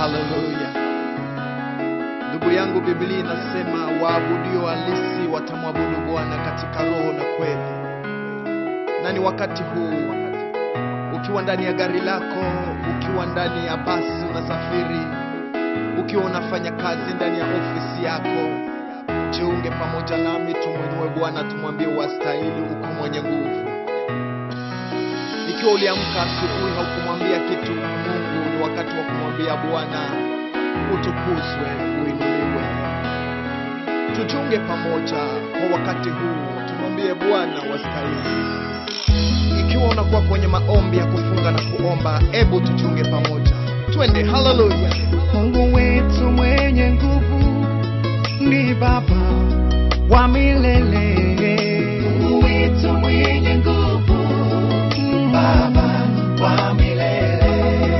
Haleluya. Ndugu yangu, Biblia inasema waabudio halisi watamwabudu Bwana katika roho na kweli. Na ni wakati huu, ukiwa ndani ya gari lako, ukiwa ndani ya basi unasafiri, ukiwa unafanya kazi ndani ya ofisi yako, jiunge pamoja nami, tumwinue Bwana, tumwambie wastahili, uko mwenye nguvu. Ikiwa uliamka asubuhi haukumwambia kitu Mungu, ni wakati wa kumwambia Bwana, utukuzwe, uinuliwe. Tujiunge pamoja kwa wakati huu, tumwambie Bwana wastahili. Ikiwa unakuwa kwenye maombi ya kufunga na kuomba, ebu tujiunge pamoja, twende. Haleluya! Mungu wetu mwenye nguvu ni Baba wa milele. Mungu wetu mwenye nguvu, Baba wa milele.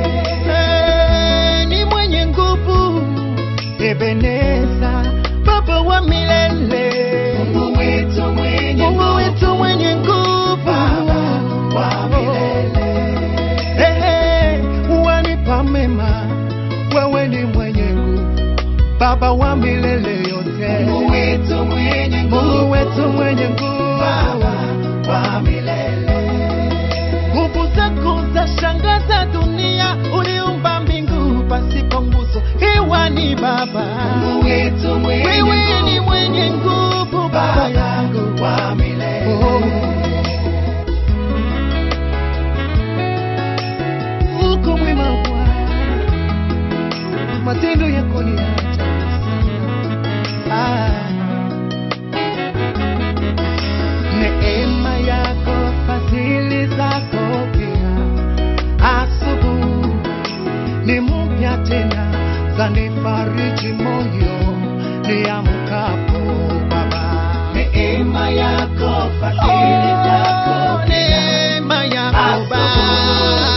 Eh, Ni mwenye nguvu, Ebeneza, Baba wa milele. Mungu wetu mwenye Mungu wetu mwenye nguvu, Baba wa milele. Ehe, wanipa mema, wewe ni mwenye nguvu, Baba wa milele yote. Mungu wetu mwenye nguvu, Mungu wetu mwenye nguvu, Baba wa milele. Nguvu zako za shangaza dunia, uliumba mbingu pasipo nguzo, hewa ni Baba. Mungu wetu mwenye wewe ni mwenye nguvu, Baba yangu wa milele. Oh. uko mwema Bwana, matendo yako ni ya ajabu sana. Ah. Neema yako, fadhili zako pia, asubuhi ni mpya tena, zanifariji moyo niamkapo Baba. Neema yako, fadhili zako pia, neema yako Baba.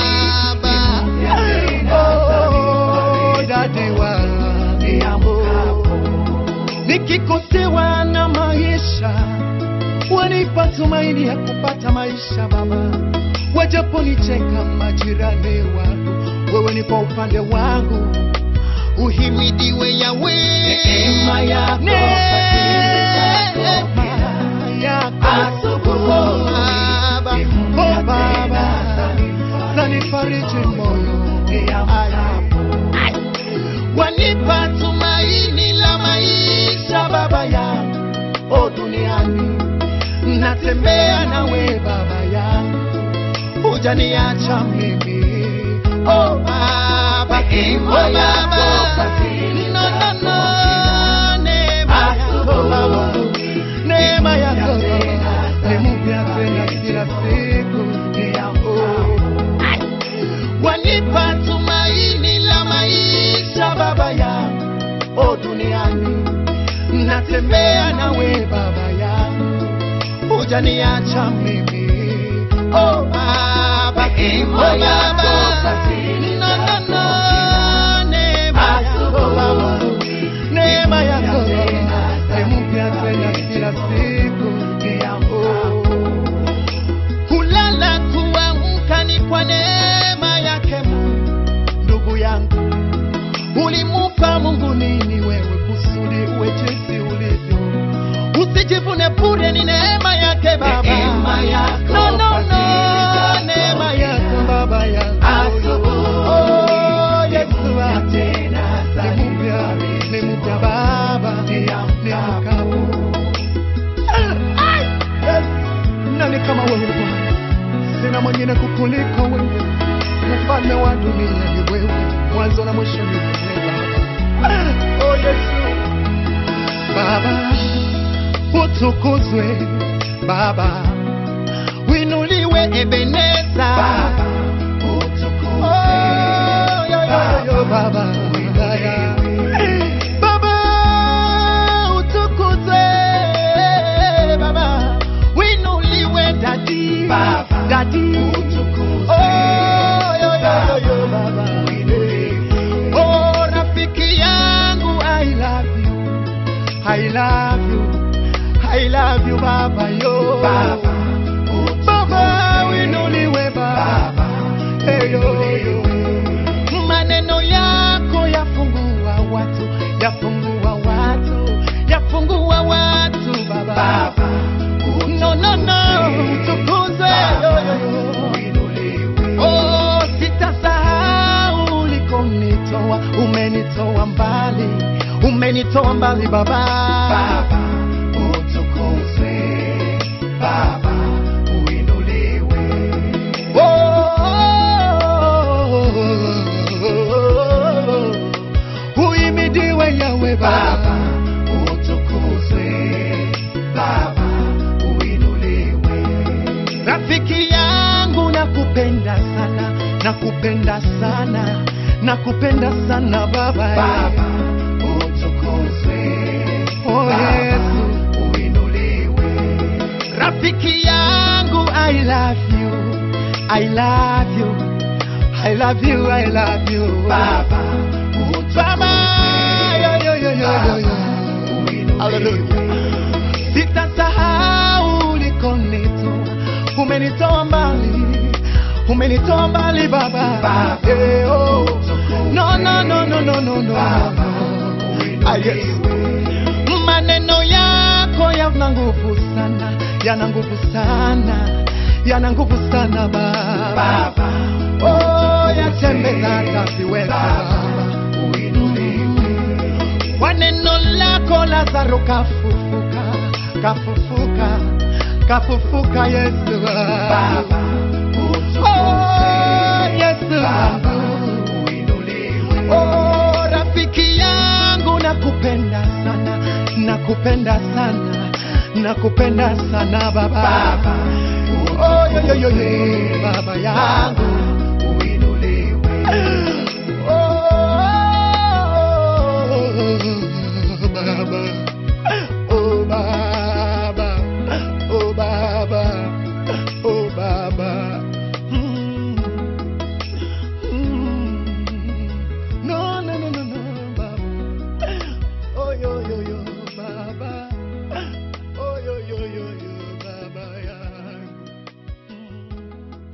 Oh, dadi wa niamkapo nikikosewa na maisha, wanipa tumaini ya kupata maisha Baba. Wajaponicheka majirani wangu, wewe ni kwa upande wangu. Uhimidiwe Yawe, neema yako, neema yako Baba, oh Baba, zanifariji moyo Ai. wanipa tumaini la maisha baba yangu o duniani natembea nawe baba yangu hujaniacha mimi o baba o baba no, no, no. neema yako baba neema yako ni mpya tena kila siku oh wanipa tumaini la maisha baba yangu o duniani natembea nawe baba yangu hujaniacha mimi o baba o baba no, no, no. neema yako baba neema yako ni mpya tena kila siku oh kulala kuamka ni kwa neema yake Mungu. Ndugu yangu, ulimupa Mungu nini wewe kusudi uwe jinsi ulivyo? Usijivune bure, ni neema yake Baba. Neema yako, no, no, no. fadhili zako neema yako Baba yangu. Asubuhi, Oh, Yesu ni mpya wangu. tena, Ni mpya, ni mpya Baba, niamkapo. Yes. Nani kama wewe Bwana? Sina mwingine kukuliko wewe, mfalme wa dunia ni wewe, mwanzo na mwisho ni wewe Baba. Oh Yesu, Baba utukuzwe, Baba winuliwe, Ebeneza Baba, utukuzwe. Oh, yo, yo, yo, yo, Baba wilaya. Baba utukuzwe, Baba winuliwe, dadi Baba, dadi utukuzwe. Oh, yo, yo, yo, yo, Baba, Baba. winuliwe. Oh, rafiki yangu, I love you, I love you, I love you, Baba yo. Baba, Baba winuliwe, Baba. Baba, Hey, yo, yo. Maneno yako ya umenitoa umenitoa mbali umenitoa mbali baba Baba utukuzwe, Baba uinuliwe. Oh, uhimidiwe yawe Baba baba utukuzwe, Baba uinuliwe. rafiki yangu nakupenda sana nakupenda sana nakupenda sana baba Baba utukuzwe, Oh, Baba Yesu. uinuliwe. rafiki yangu i love you i love you i love you i love you Baba utukuzwe, Baba, yo, yo, yo, yo, yo, Baba yo. uinuliwe. Hallelujah. sitasahau ulikonitoa umenitoa mbali umenitoa mbali baba Baba, Eh, oh. utukuzwe. no, no, no, no, no, no, no. Baba Ah, yes. uinuliwe. maneno yako yana nguvu sana yana nguvu sana yana nguvu sana baba Baba oh, yatembeza hata siweza Baba uinuliwe. kwa neno lako lazaro kafufuka kafufuka kafufuka yesu Baba utukuzwe. oh, yesu Baba uinuliwe. oh, rafiki yangu nakupenda sana nakupenda sana nakupenda sana baba Baba oh, yo, yo, yo, yo, baba yangu Baba uinuliwe. Oh, Baba. Oh, Baba. Oh, Baba. Oh, Baba. Mm. Mm. No, no, no, no, no, Baba. Oh, yo, yo, yo, Baba. Oh, yo, yo, yo, yo, Baba yangu. Mm.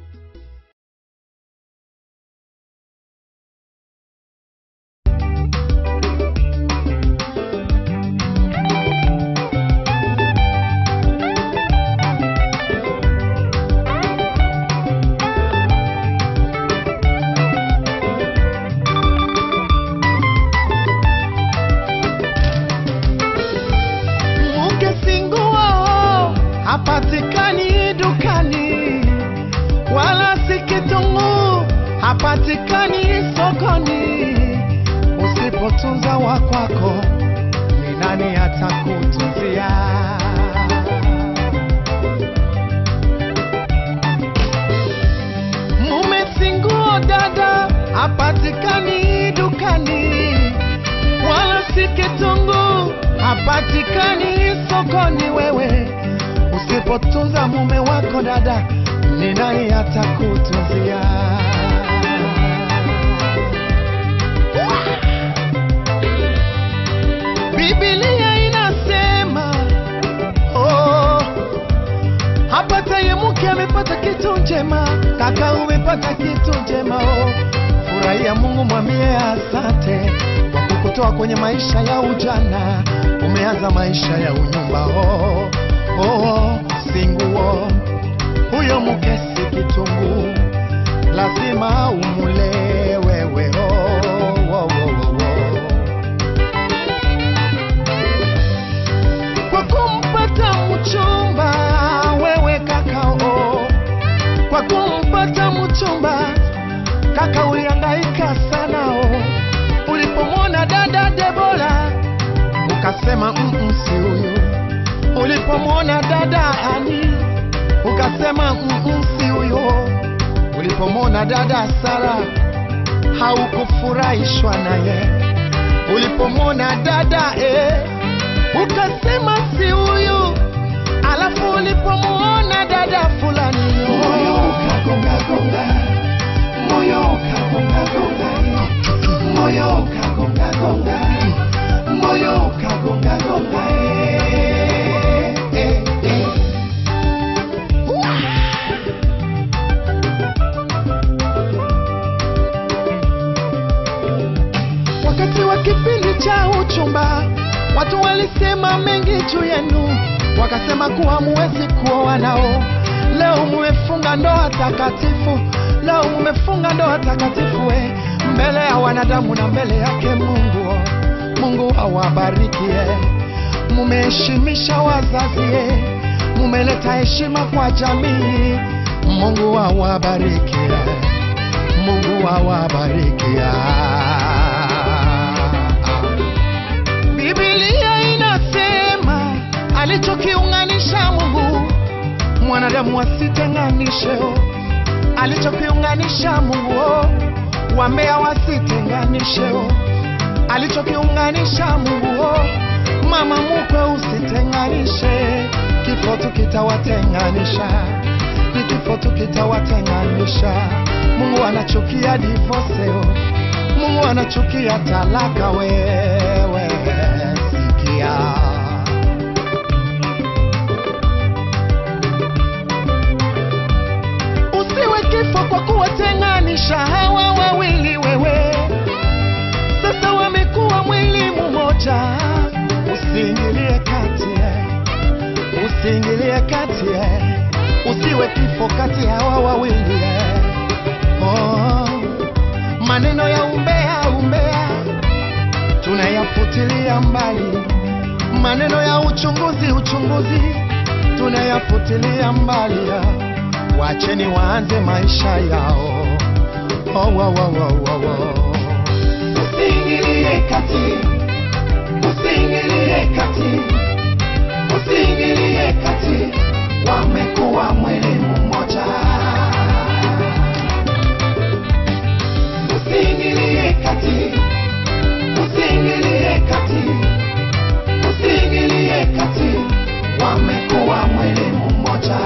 mke singuo hapatikani dukani wala si kitunguu hapatikani sokoni usipotunza wa kwako ni nani atakutunzia mume singuo dada hapatikani dukani wala si kitunguu hapatikani sokoni. Wewe usipotunza mume wako dada, ni nani atakutunzia? Biblia inasema oh, hapataye mke amepata kitu njema, kaka umepata kitu njema oh. Furahia Mungu, mwambie asante kwa kukutoa kwenye maisha ya ujana, umeanza maisha ya unyumba oh, oh, singuo huyo mke si kitunguu, lazima umule wewe oh, oh, oh, oh, oh. kwa kumpata mchumba wewe kakao, kwa kumpata mchumba kaka ulihangaika sana o. Ulipomwona dada Debora ukasema mm si huyu. Ulipomwona dada Ani ukasema mm si huyo. Ulipomwona dada Sara haukufurahishwa naye. Ulipomwona dada eh, ukasema si huyu. Alafu ulipomwona dada fulani Moyo ukagonga gonga, moyo ukagonga gonga, moyo ukagonga gonga, moyo ukagonga gonga. eh, eh, eh. Wakati wa kipindi cha uchumba, watu walisema mengi juu yenu, wakasema kuwa muwezi kuoa nao. Leo mumefunga ndoa takatifu, leo mumefunga ndoa takatifu, we mbele ya wanadamu na mbele yake Mungu. Mungu awabarikie. Mumeheshimisha wazazi, mumeleta heshima kwa jamii. Mungu awabarikie. Mungu awabarikia. Biblia inasema alichokiunganisha Mungu mwanadamu asitenganishe. Alichokiunganisha Mungu wambea wasitenganishe. Alichokiunganisha Mungu mama mukwe usitenganishe. Kifo tu kitawatenganisha, ni kifo tu kitawatenganisha. Mungu anachukia divorce, Mungu anachukia talaka. Wewe sikia. Usiwe kifo kwa kuwatenganisha hawa wawili, wewe sasa wamekuwa mwili mmoja. Usiingilie kati, eh. usiingilie kati, eh. usiwe kifo kati ya hawa wawili eh. oh. Maneno ya umbea umbea tunayafutilia mbali, maneno ya uchunguzi uchunguzi tunayafutilia mbali ya. Wacheni waanze maisha yao. Oh, oh, oh, oh, oh, oh. Usiingilie kati, usiingilie kati, usiingilie kati, wamekuwa mwili mmoja. Usiingilie kati, usiingilie kati, usiingilie kati, wamekuwa mwili mmoja.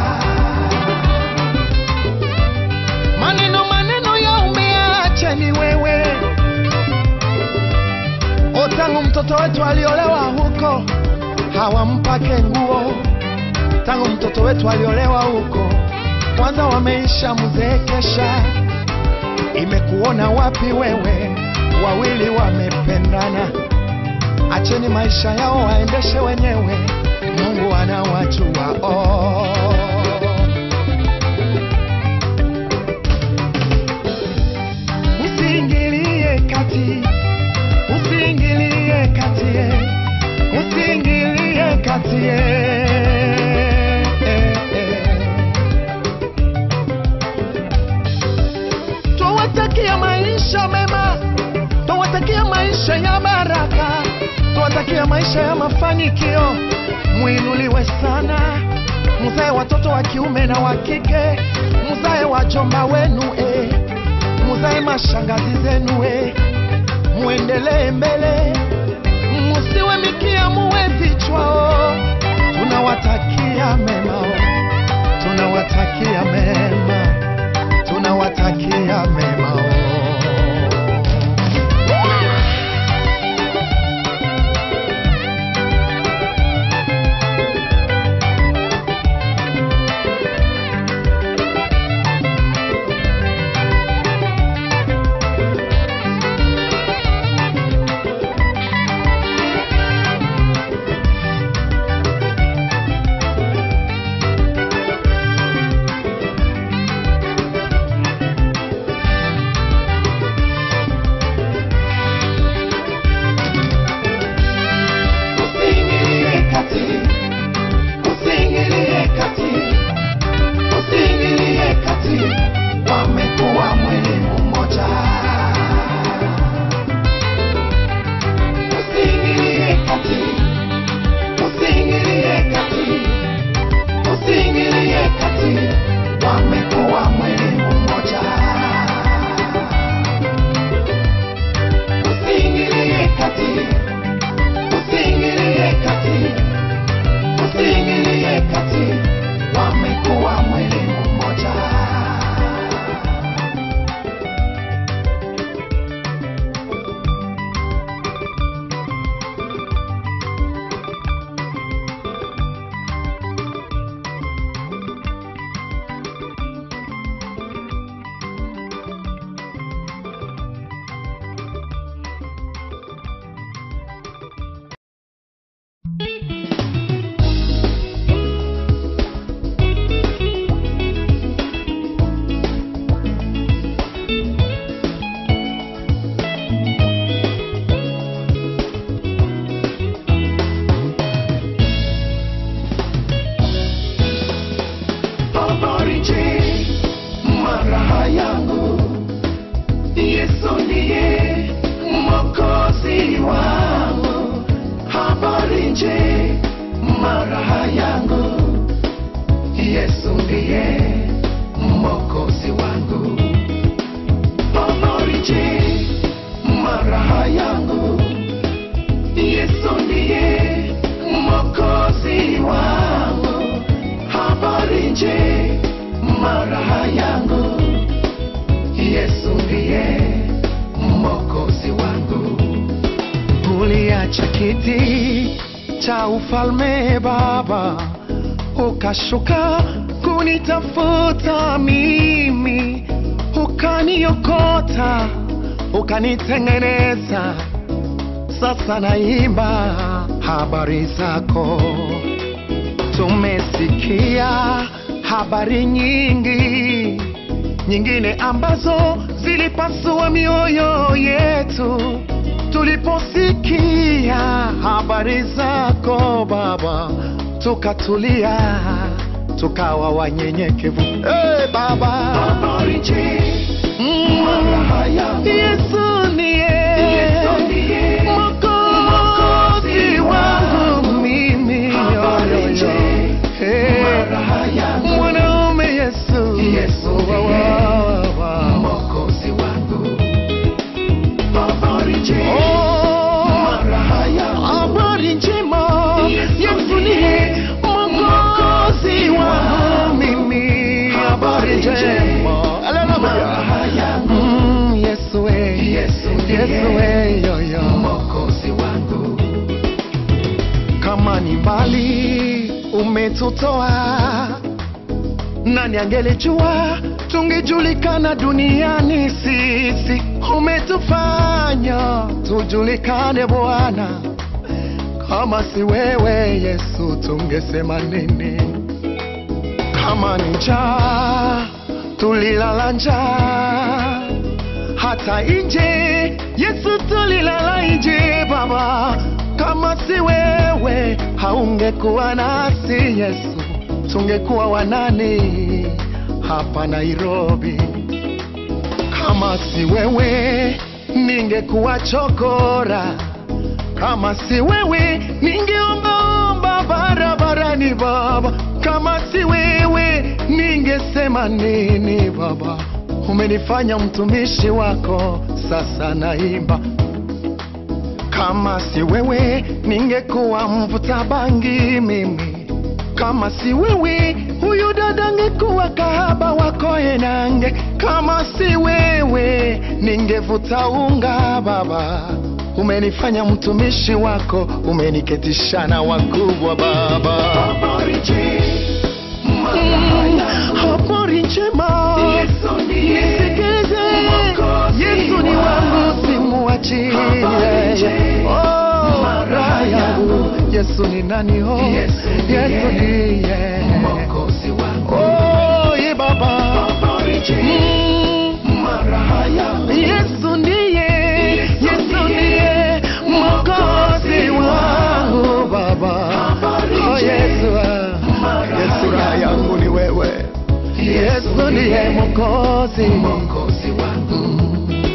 Maneno maneno ya umeacheni wewe. O, tangu mtoto wetu aliolewa huko hawampake nguo, tangu mtoto wetu aliolewa huko kwanza wameisha mzeekesha. Imekuona wapi wewe? Wawili wamependana, acheni maisha yao waendeshe wenyewe, Mungu anawajua oh. Usiingilie kati, usiingilie kati, eh. usiingilie kati. eh, eh, eh. Twawatakia maisha mema, twawatakia maisha ya baraka, twawatakia maisha ya mafanikio. Mwinuliwe sana, mzae watoto wa kiume na wa kike, mzae wajomba wenu eh muzae mashangazi zenu eh, muendelee mbele, musiwe mikia, muwe vichwa. oh. Tunawatakia mema, oh. tunawatakia mema, tunawatakia mema. oh. Yesu ndiye mwokozi wangu, habari njema raha yangu. Yesu ndiye mwokozi wangu, habari njema raha yangu. Yesu ndiye mwokozi wangu, habari njema raha yangu. Yesu ndiye mwokozi wangu. uliacha kiti cha ufalme Baba, ukashuka kunitafuta mimi, ukaniokota, ukanitengeneza. Sasa naimba habari zako. Tumesikia habari nyingi nyingine ambazo zilipasua mioyo yetu tuliposikia habari zako Baba, tukatulia tukawa wanyenyekevu. Hey, Baba Habari njema mm. raha yangu. Yesu ndiye Yesu ndiye mwokozi wangu mimi Habari Yo, yo, yo. njema Hey, raha yangu. mwanaume Yesu Yesu Wa, wa, ndiye wa, wa. mwokozi wangu. Habari njema Oh, raha yangu. habari njema Yesu Yesu ndiye ndiye mwokozi wangu mimi habari njema Haleluya. raha yangu. Mm, Yesu we Yesu ndiye Yesu we yo yo mwokozi wangu. kama ni mbali umetutoa, nani angelijua tungejulikana duniani sisi? Umetufanya tujulikane Bwana, kama si wewe Yesu tungesema nini? Kama ni njaa tulilala njaa hata nje Yesu tulilala nje Baba, kama si wewe haungekuwa nasi Yesu, tungekuwa wanani hapa Nairobi? Kama si wewe ningekuwa chokora, kama si wewe ningeombaomba barabarani Baba, kama si wewe ningesema nini Baba? Umenifanya mtumishi wako, sasa naimba. Kama si wewe ningekuwa mvuta bangi mimi, kama si wewe huyu dada angekuwa kahaba wako enange, kama si wewe ningevuta unga Baba. Umenifanya mtumishi wako, umeniketisha na wakubwa Baba. Habari njema raha Mm, yangu. Habari njema Yesu ndiye nisikilize, mwokozi Yesu ni wangu, simuachie. Habari njema Oh, raha yangu, Yesu ni nani? Oh, Yesu ndiye Yesu ndiye mwokozi wangu. Oh, ye Baba Habari njema Mm, raha yangu. Yesu ndiye, Yesu ndiye mwokozi wangu Baba. Oh, Yesu, ah, Yesu raha yangu ni wewe, Yesu ndiye mwokozi mwokozi wangu.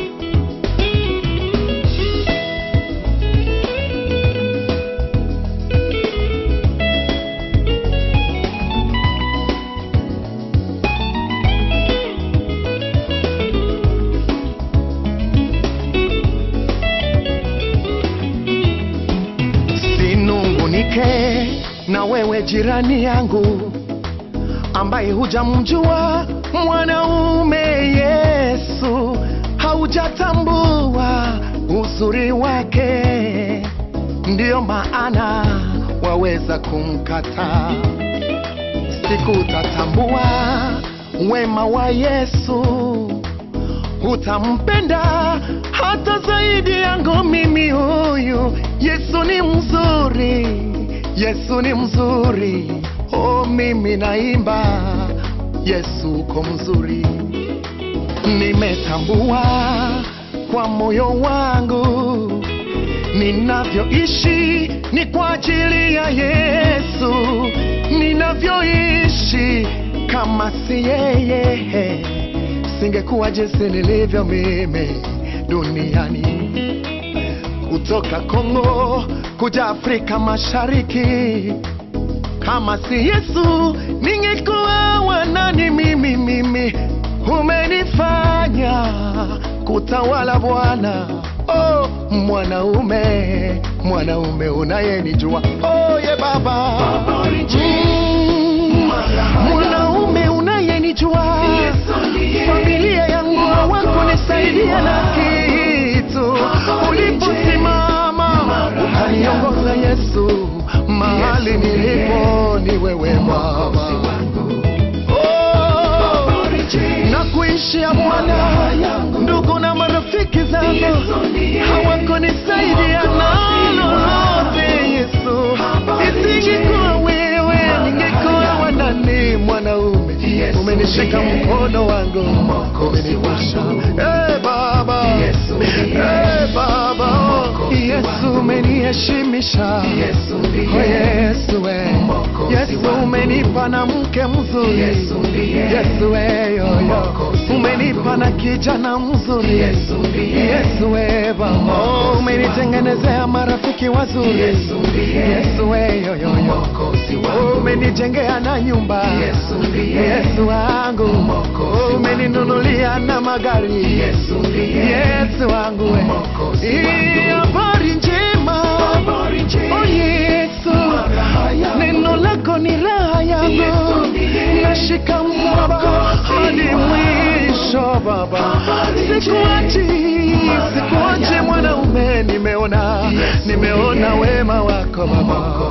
sinungunike na wewe jirani yangu ambaye hujamjua mwanaume Yesu, haujatambua uzuri wake, ndiyo maana waweza kumkataa. Siku utatambua wema wa Yesu, utampenda hata zaidi yangu mimi huyu. Yesu ni mzuri, Yesu ni mzuri. Oh, mimi naimba Yesu uko mzuri. Nimetambua kwa moyo wangu ninavyoishi ni kwa ajili ya Yesu, ninavyoishi kama si yeye singekuwa jinsi nilivyo mimi. duniani kutoka Kongo kuja Afrika Mashariki. Kama si Yesu ningekuwa wanani mimi mimi, umenifanya kutawala Bwana. Oh, mwanaume mwanaume unayenijua oh, ye baba Mm, mwanaume unayenijua familia yangu hawakunisaidia na kitu uliposimama ukaniongoza Yesu mahali nilipo ni wewe Baba Oh, na kuishia Bwana, ndugu na marafiki zangu hawakunisaidia na lolote. Yesu, isingekuwa wewe, ningekuwa wanani mwanaume. Umenishika mkono wangu, umenivusha. Eh, Baba, eh, Baba, oh, Yesu umeniheshimisha. Oh, Yesu, we. Yesu umenipa na mke mzuri. Yesu we, yo, yo. umenipa na kijana mzuri. Yesu we, Baba, oh, umenitengenezea marafiki wazuri. Yesu we, yo, yo, yo. Oh, umenijengea na nyumba. Yesu wangu, Oh, umeninunulia na magari. Yesu wangu we. Hii habari njema. Oh, Yesu, neno lako ni raha yangu, nashika msalaba hadi mwisho Baba, sikuachi, sikuachi mwanaume, nimeona, nimeona wema wako Baba.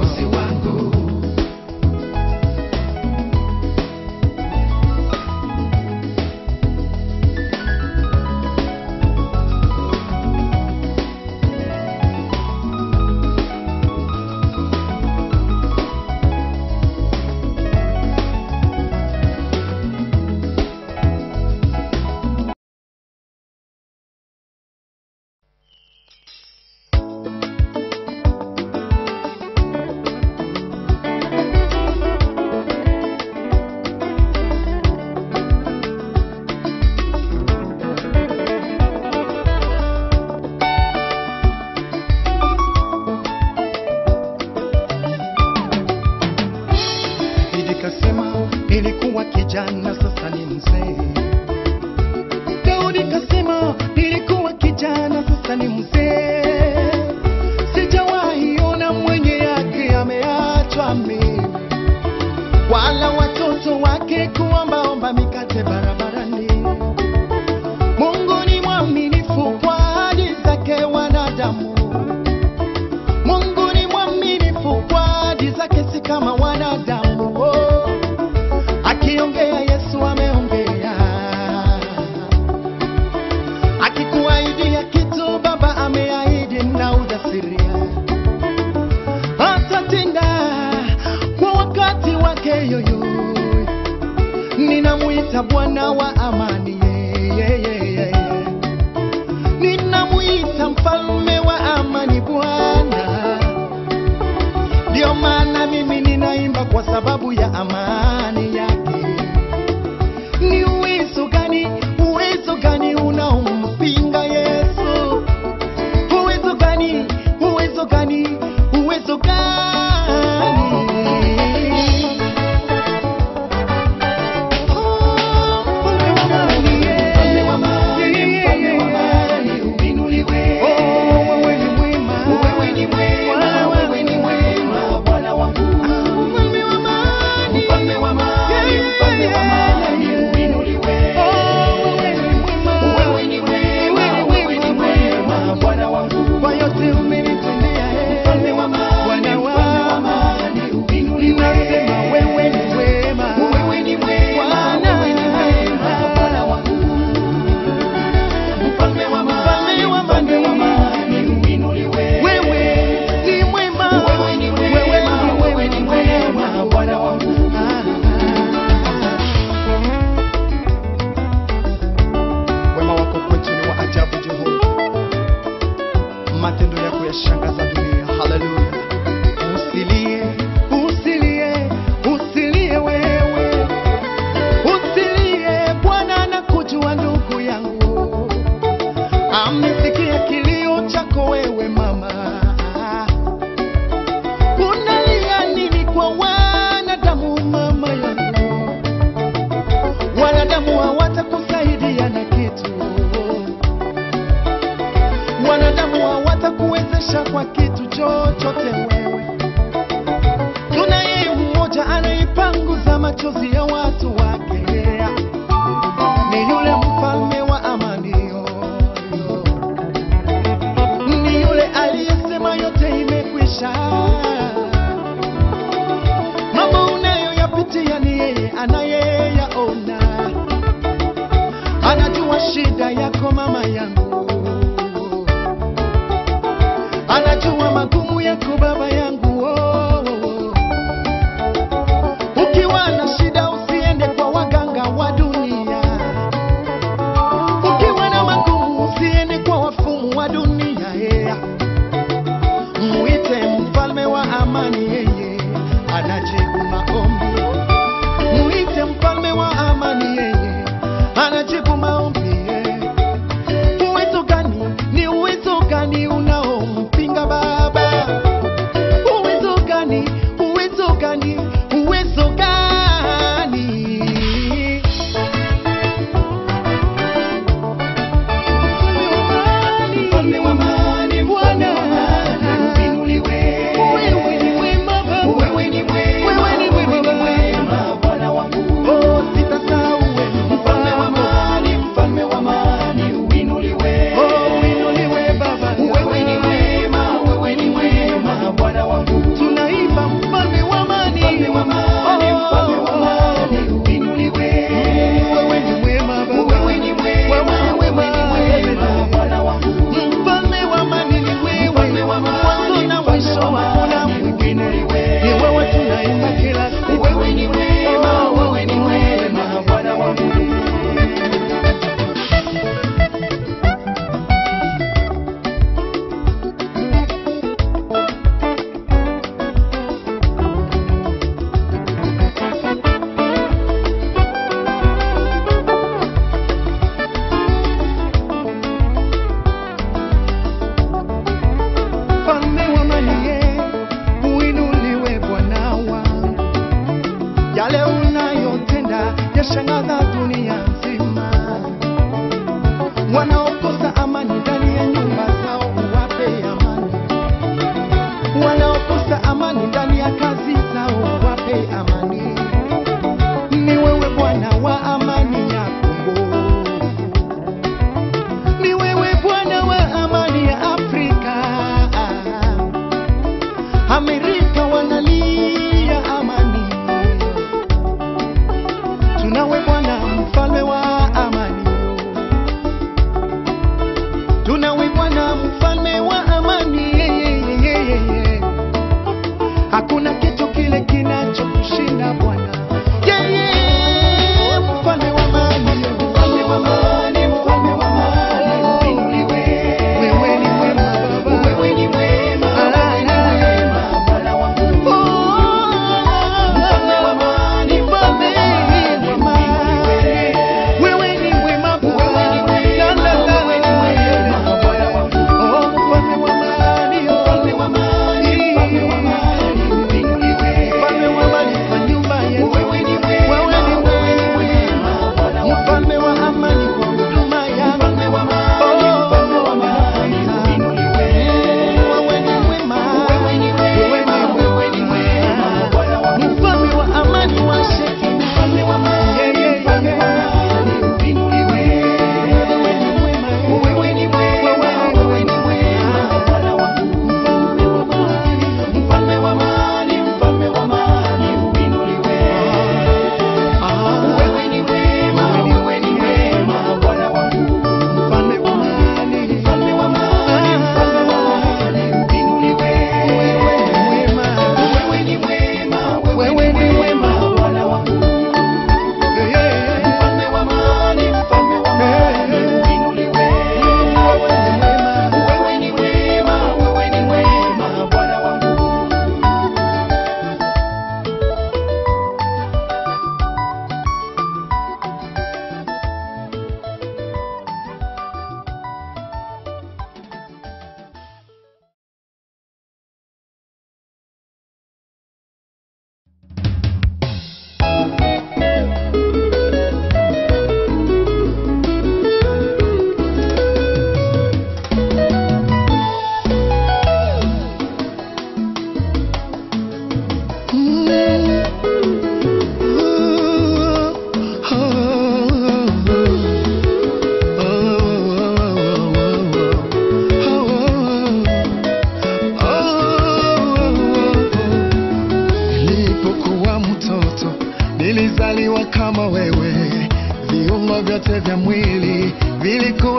Daudi kasema nilikuwa kijana sasa ni mzee. Daudi kasema nilikuwa kijana sasa ni mzee. Sijawahi ona mwenye yake ameachwa mimi, wala watoto wake kuombaomba mikate barabarani. Mungu ni mwaminifu kwa ahadi zake wanadamu. Mungu ni mwaminifu kwa ahadi zake, si kama wanadamu. Oh, akiongea Yesu ameongea, akikuahidia kitu Baba ameahidi na ujasiria, atatenda kwa wakati wake. Yoyo, ninamwita Bwana wa amani, yeah, yeah, yeah, yeah. Ninamuita mfalme wa amani Bwana. Ndio maana mimi ninaimba kwa sababu ya amani yake. Ni uwezo gani, uwezo gani unaompinga Yesu? Uwezo gani, uwezo gani, uwezo gani? Oh, mfalme wa amani. yako wewe mama unalia nini kwa wanadamu mama yangu wanadamu hawatakusaidia na kitu wanadamu hawatakuwezesha kwa kitu chochote wewe tunaye mmoja anaipanguza machozi ya watu wake ni yule mfalme wa amani ni yule aliyesema yote imekwisha mambo unayoyapitia ni yeye anayeyaona anajua shida yako mama yangu anajua magumu yako baba yangu oh, oh, oh. ukiwa na shida usiende kwa waganga wa dunia ukiwa na magumu usiende kwa wafumu wa dunia yeah. muite mfalme wa amani yeye anajibu maombi muite mfalme wa amani yeye anajibu maombi yeah. uwezo gani ni uwezo gani unaompinga baba uwezo gani uwezo gani uwezo gani Mfalme wa amani, Bwana. uinuliwe. Wewe ni mwema Baba. Wewe ni mwema, Wewe ni mwema wewe ni Baba. mwema, Bwana wangu. Oh, sitasahau wewe. Mfalme wa amani, mfalme wa amani, uinuliwe. Oh, uinuliwe Baba. Wewe ni mwema, wewe ni mwema, Bwana wangu. Tunaimba mfalme wa amani. Mfalme wa amani, mfalme wa amani, uinuliwe. Wewe ni mwema Baba. Wewe ni mwema, Wewe ni mwema. wewe ni mwema, Bwana wangu. Mfalme wa amani ni wewe. Mfalme wa amani, Mwanzo na mfalme mwisho wa hakuna amani, mwingine. uinuliwe. Ni wewe tunaimba kila siku. Wewe ni mwema, wewe ni mwema, Bwana wangu. Mfalme wa amani, ye, uinuliwe Bwana wangu. Yale unayotenda yashangaza dunia nzima. Wanaokosa amani ndani ya nyumba zao uwape amani, wanaokosa amani ndani ya kazi zao uwape amani. Ni wewe Bwana wa amani ya Kongo ni wewe Bwana wa amani ya Afrika. Amerika wanalia amani, tunawe Bwana mfalme wa amani, tunawe Bwana mfalme wa amani. Hakuna kitu kile kinachokushinda Bwana, yeye mfalme wa amani, Mfalme wa amani, mfalme wa amani, uinuliwe. wewe ni mwema Baba. Wewe ni mwema, wewe ni mwema, Bwana wangu. Mfalme wa amani, mfalme wa amani, uinuliwe. Wewe ni mwema Wewe ni mwema, wewe ni mwema, Bwana wangu.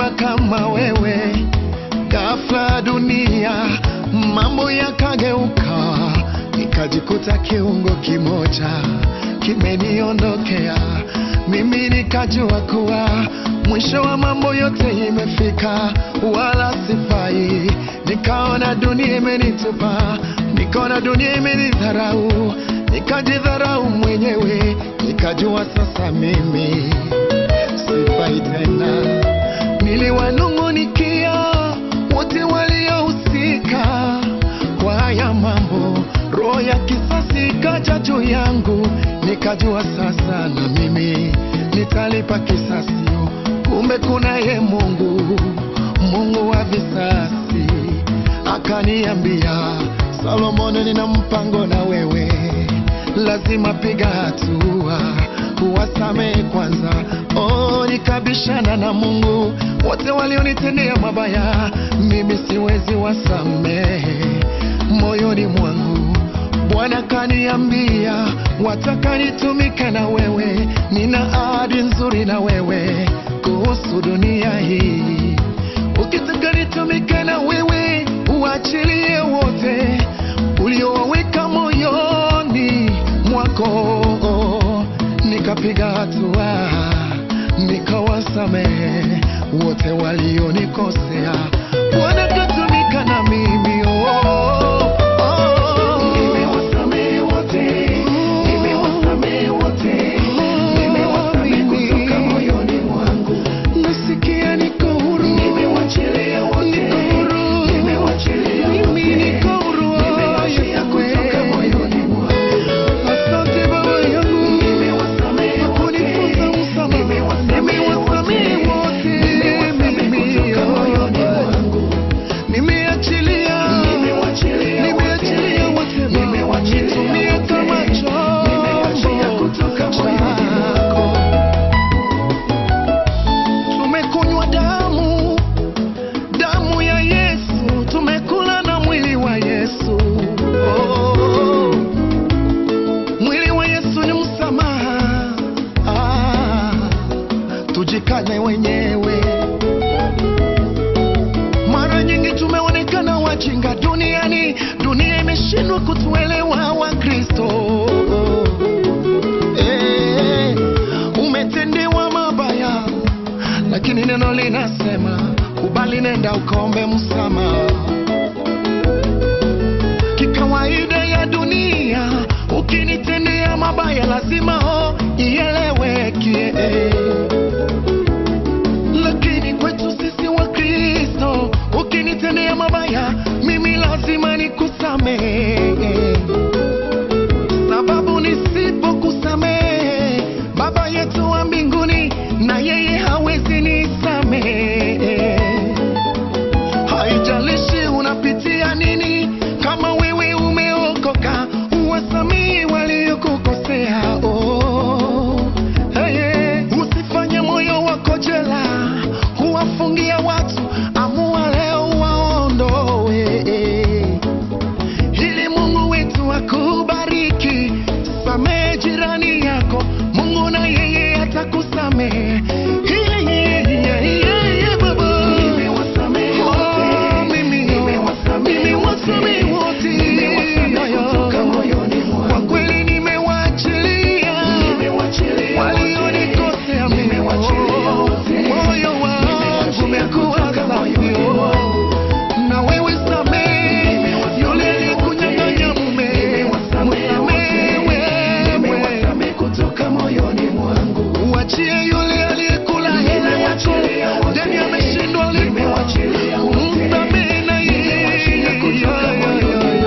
hakuna kama wewe. Ghafla dunia mambo yakageuka, nikajikuta kiungo kimoja kimeniondokea. Mimi nikajua kuwa mwisho wa mambo yote imefika, wala sifai. Nikaona dunia imenitupa, nikaona dunia imenidharau, nikajidharau mwenyewe, nikajua sasa mimi sifai tena. Niliwanung'unikia wote waliohusika kwa haya mambo, roho ya kisasi ikaja juu yangu, nikajua sasa na mimi nitalipa kisasi. Kumbe kunaye Mungu, Mungu wa visasi, akaniambia Solomoni, nina mpango na wewe, lazima piga hatua uwasamehe kwanza. Oh, nikabishana na Mungu, wote walionitendea mabaya, mimi siwezi wasamehe moyoni mwangu. Bwana kaniambia, wataka nitumike na wewe, nina ahadi nzuri na wewe kuhusu dunia hii. Ukitaka nitumike na wewe, uachilie wote uliowaweka moyoni mwako. Nikapiga hatua, nikawasamehe wote walionikosea. Bwana katumika na mimi oh, oh. Nimewasamehe wote, nimewasamehe wote, nimewasamehe kutoka moyoni mwangu. Nasikia niko huru, Nimewachilia wote, niko huru, nimewachilia mimi wote, niko huru, nimewachilia Yesu kutoka wewe. moyoni mwangu. Asante Baba yangu, Nimewasamehe wote, kunifunza msamaha. nimewasamehe Nimewasamehe wote, wote, nimewasamehe mimi, kutoka oh, moyoni mwangu. nimeachilia, Nimewachilia nimeachilia wote, wote Baba. nimewachilia Nitumie wote, kama nimewachilia chombo kutoka moyoni chako. Tumekunywa damu, damu ya Yesu, tumekula na mwili wa Yesu. Oh, mwili wa Yesu ni msamaha. Ah, tujikane wenyewe. Mara nyingi tumeonekana wajinga duniani, dunia imeshindwa kutuelewa Wakristo. Eh, umetendewa mabaya, lakini neno linasema kubali, nenda ukaombe msamaha. Kikawaida ya dunia, ukinitendea mabaya lazima oh, ieleweke lakini kwetu sisi wa Kristo, ukinitendea mabaya mimi lazima nikusamehe, sababu nisipokusamehe Baba yetu wa mbinguni na yeye hawezi nisamehe. Haijalishi unapitia nini, kama wewe umeokoka, uwasamehe waliokukosea. Oh, hey, hey. Usifanye moyo wako jela, huwafungia watu, amua leo waondoe ili Mungu wetu akubariki. Samehe jirani yako, Mungu na yeye atakusamehe. Yeah, yeah, yeah, yeah, yeah, baba. Nimewasamehe Oh, wote, mimi, nimewasamehe nimewasamehe wote, wote. nimewasamehe kutoka moyoni Kwa mwangu. kweli nimewaachilia Nimewachilia walionikosea wote, mimi. nimewachilia wote, Moyo wangu nimewachilia umekuwa kutoka moyoni safi. mwangu. Na wewe samehe Nimewasamehe yule aliyekunyang'anya mume, Nimewasamehe msamehe wote, wewe. nimewasamehe kutoka moyoni mwangu. Uachie yule aliyekula hela yako, Nimewachilia wote, deni ameshindwa lipa. nimewachilia wote, Msamehe na yeye. nimewachilia kutoka moyoni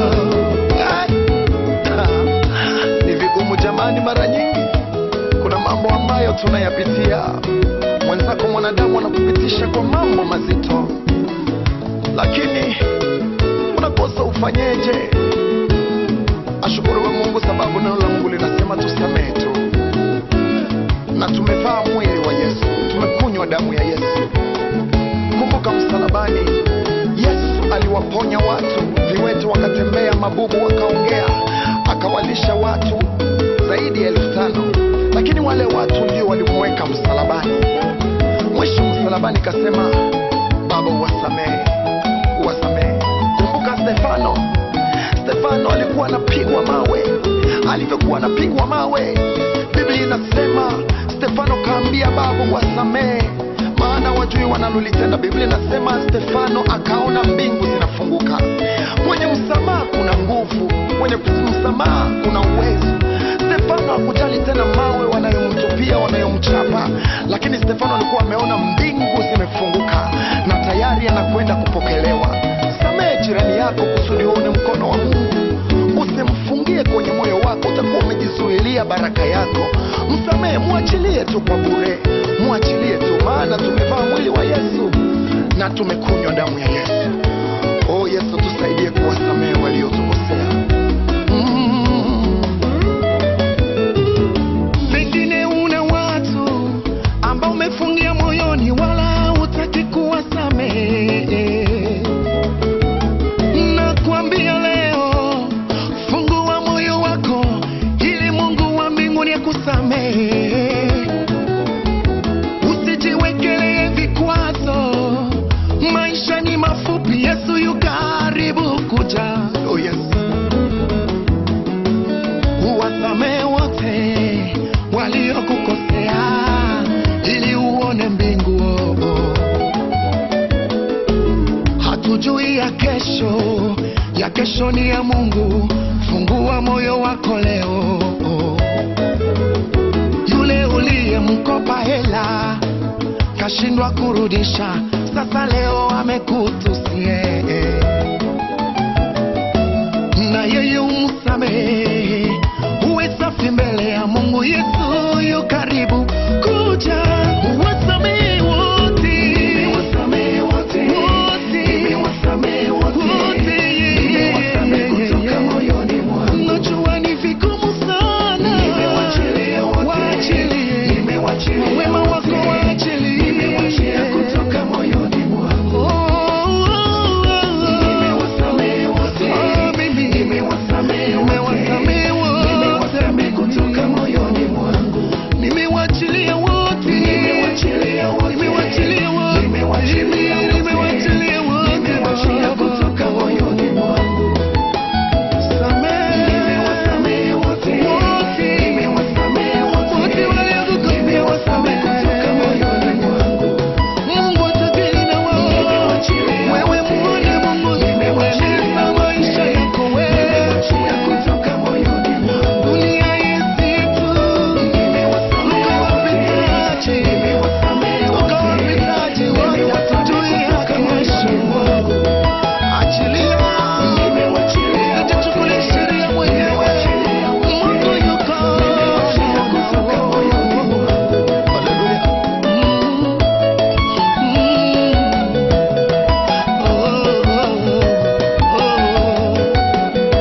Ni vigumu jamani, mara nyingi kuna mambo ambayo tunayapitia. Mwenzako mwanadamu anakupitisha kwa mambo mazito, lakini unakosa ufanyeje? Ashukuriwe Mungu sababu neno la Mungu linasema tusamehe tu, na tumevaa mwili wa Yesu, tumekunywa damu ya Yesu. Kumbuka msalabani, Yesu aliwaponya watu, viwete wakatembea, mabubu wakaongea, akawalisha watu zaidi ya elfu tano lakini wale watu ndio walimweka msalabani. Mwisho msalabani msalabani kasema baba uwasamehe uwasamehe kumbuka stefano stefano alikuwa anapigwa mawe alivyokuwa anapigwa mawe biblia inasema stefano kaambia baba wasamehe maana wajui wanalolitenda biblia inasema stefano akaona mbingu zinafunguka mwenye msamaha kuna nguvu mwenye msamaha kuna uwezo stefano hakujali tena mawe wanayomtupia wanayomchapa lakini stefano alikuwa ameona mbingu zimefunguka na tayari anakwenda kupokelewa samehe jirani yako kusudi uone mkono wa mungu usimfungie kwenye moyo wako utakuwa umejizuilia baraka yako msamehe mwachilie tu kwa bure mwachilie tu maana tumevaa mwili wa yesu na tumekunywa damu ya yesu o yesu tusaidie kuwasamehe waliotukosea mm. pengine una watu ambao umefungia moyoni wala hutaki kuwasamehe nakwambia leo fungua moyo wako ili mungu wa mbinguni akusamehe usijiwekelee vikwazo maisha ni mafupi yesu yu karibu kuja oh yes uwasamehe wote waliokukosea ili uone mbingu oh, oh. hatujui ya kesho ya kesho ni ya mungu fungua moyo wako leo oh. yule uliyemkopa hela kashindwa kurudisha sasa leo amekutusie na yeye umsamehe uwe safi mbele ya mungu yesu yu karibu kuja wasamehe wote Wote. Wote. najua ni vigumu sana waachilie wema wako waachilie Oh, oh, oh, oh. Oh, mimi nimewasamehe wote nimewachilia wote nimewachilia wote nimewachilia wote Samehe wote wote waliokukosea wasamehe Mungu atajali na wao wewe muone Mungu nimeweleza maisha yako wewe dunia yesitu ukawapitaji ukawapitaji wote watujuia kesho achilia Usijichukulie sheria mwenyewe Mungu yuko haleluya Mm. Mm. Oh, oh, oh, oh.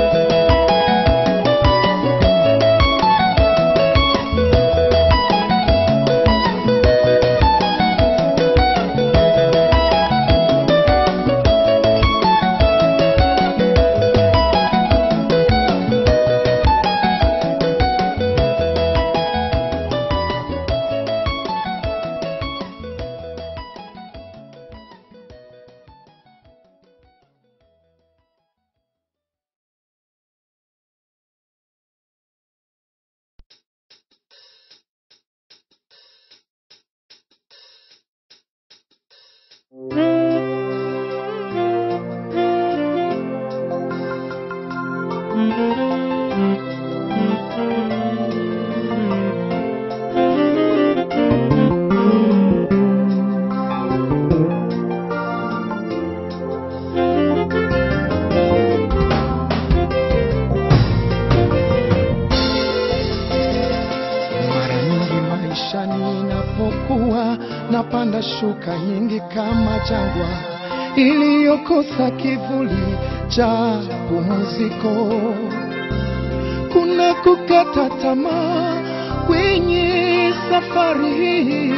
Mara nyingi maishani inapokuwa napanda shuka nyingi kama jangwa iliyokosa kivuli cha pumziko. Kuna kukata tamaa kwenye safari hii,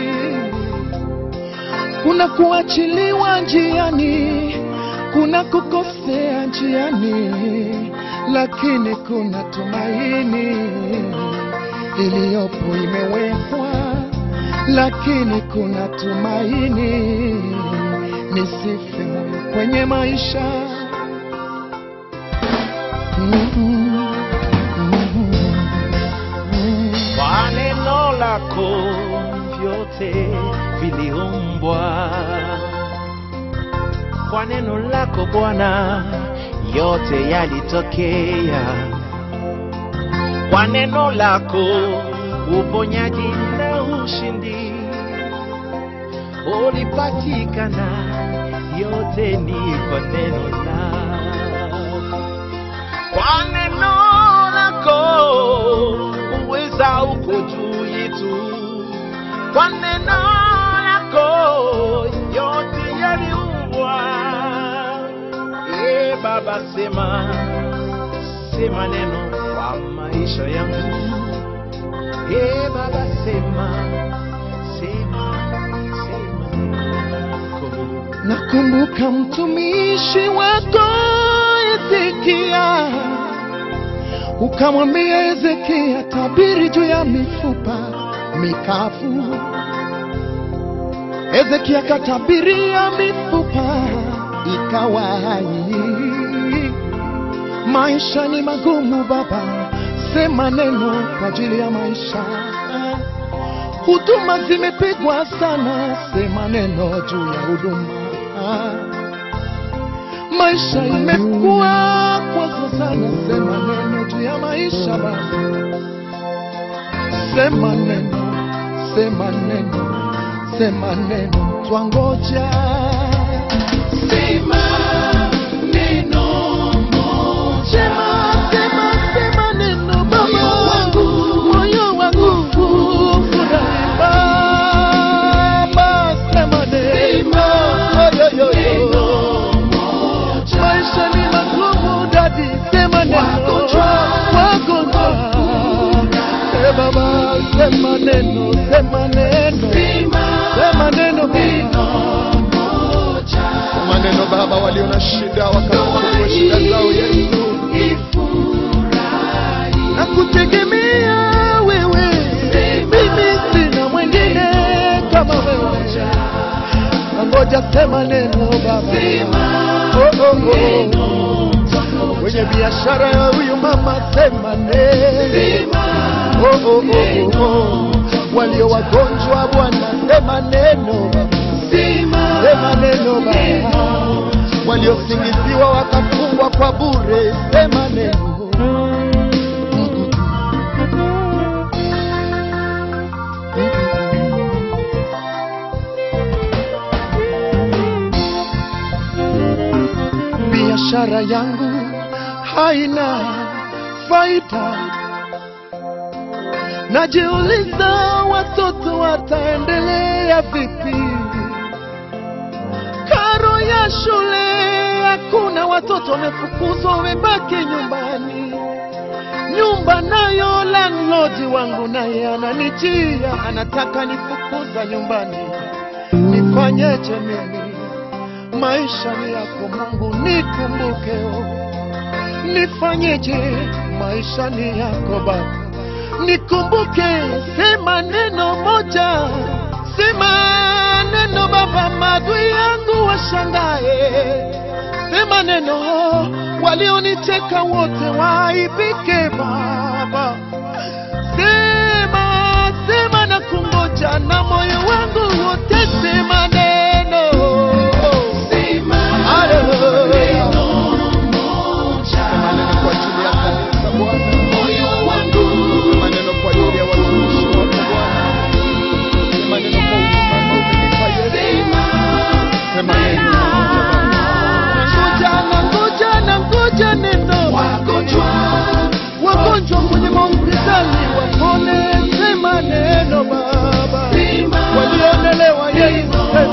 kuna kuachiliwa njiani, kuna kukosea njiani, lakini kuna tumaini iliyopo imewekwa lakini kuna tumaini, nisife moyo kwenye maisha. Mhm, mhm, mhm. Kwa neno lako vyote viliumbwa, kwa neno lako Bwana yote yalitokea, kwa neno lako uponyaji na ushindi ulipatikana, yote ni kwa neno lako kwa neno lako uweza uko juu yetu, kwa neno lako yote yaliumbwa. E Baba, sema sema neno kwa maisha yangu. E Baba, sema sema sema neno lako. Nakumbuka mtumishi wako Hezekia, ukamwambia Hezekia, tabiri juu ya mifupa mikavu. Hezekia katabiria mifupa ikawa hai. Maisha ni magumu baba, sema neno kwa ajili ya maisha. Huduma zimepigwa sana, sema neno juu ya huduma. Maisha imekuwa kwazo sana, sema neno juu ya maisha baba. Sema neno, sema neno, sema neno, twangoja. Sema neno moja. Sema, sema, sema neno baba. Moyo wangu, moyo wangu, furahi baba. Sema neno. Oyo, yo, yo. Maisha ni magumu dadi, sema neno. Wagonjwa. Eh, baba, sema neno, sema neno. Sema neno maneno Baba, walio na shida wakafungua shida zao Yesu. na kutegemea wewe, mimi sina mwingine kama wewe. Nangoja sema neno Baba, oh, oh, oh. kwenye biashara ya huyu mama sema neno, oh, oh, oh, oh. walio wagonjwa Bwana sema neno Baba, sema neno Baba, waliosingiziwa wakafungwa kwa bure sema neno biashara yangu haina faida. Najiuliza watoto wataendelea vipi? Karo ya shule hakuna, watoto wamefukuzwa, wamebaki nyumbani. Nyumba nayo landlord wangu naye ananijia, anataka nifukuza nyumbani. Nifanyeje mimi? maisha ni yako Mungu, nikumbuke oh. Nifanyeje? maisha ni yako Baba, nikumbuke. Sema neno moja, sema neno Baba, maadui yangu washangae. Sema neno, walioniteka wote waaibike Baba. Sema, sema na kungoja na moyo wangu wote, sema neno Haleluya. Sema neno kwa ajili ya kanisa Bwana. Sema neno kwa ajili ya watumishi wako Bwana. Sema neno kwa huduma ambayo umenipa Yesu. Sema neno Ngoja na ngoja na ngoja neno wagonjwa kwenye mahospitali wapone, sema neno Baba, walionelewa Yesu, sema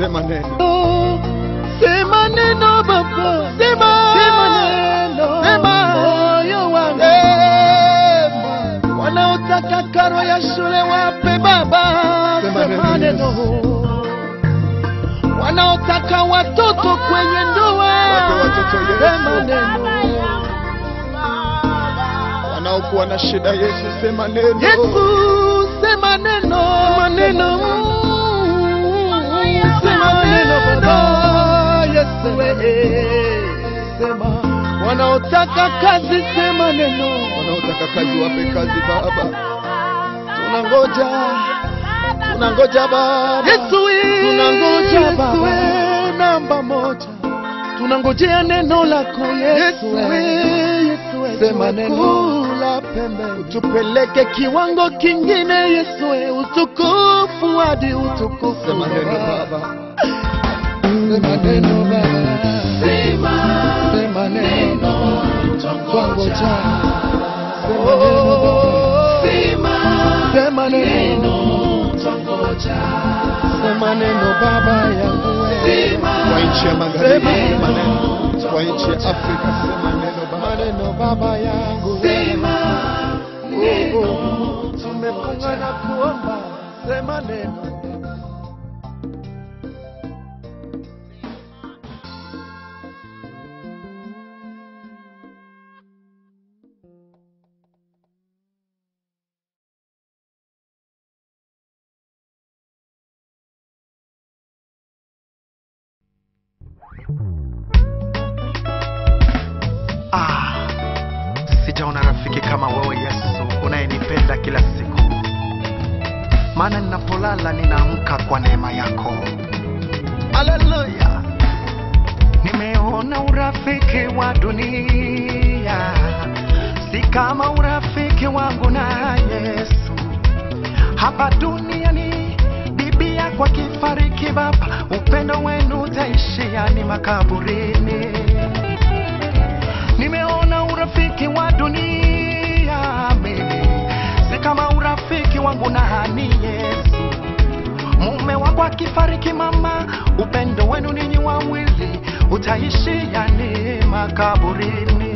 Sema neno. Sema neno Baba, Sema. sema neno, Sema. moyo wangu wanaotaka karo ya shule wape Baba, Sema sema neno, neno, wanaotaka watoto kwenye ndoa Wape watoto Yesu. sema neno, Wanaokuwa na shida Yesu, sema neno. Yesu sema neno, sema neno, sema neno Baba, Yesu wewe, sema wanaotaka kazi, sema neno, Wanaotaka kazi wape kazi Baba. tunangoja Tunangoja Baba. Yesu wewe, Tunangoja Yesu Baba. wewe, namba moja, tunangojea neno lako Yesu Yesu wewe, wewe, Yesu wewe, sema neno. tumekula pembeni, tupeleke kiwango kingine Yesu wewe, utukufu hadi utukufu Sema neno Baba. Sema neno Baba, sema neno, twangoja. Sema neno Baba, sema neno, sema neno Baba yangu wewe. Kwa nchi ya magharibi Sema sema neno. neno. Kwa nchi ya Afrika sema neno Baba. maneno Baba yangu Oh, oh. tumefunga na kuomba, sema neno Ah, sijaona rafiki kama wewe Yesu unayenipenda kila siku, maana ninapolala ninaamka kwa neema yako. Haleluya! Nimeona urafiki wa dunia si kama urafiki wangu na Yesu. Hapa duniani bibi yako akifariki, Baba, upendo wenu utaishia ni makaburini. Nimeona urafiki wa dunia mimi si kama urafiki wangu na hani Yesu. Mume wako akifariki, mama, upendo wenu ninyi wawili utaishia ni makaburini.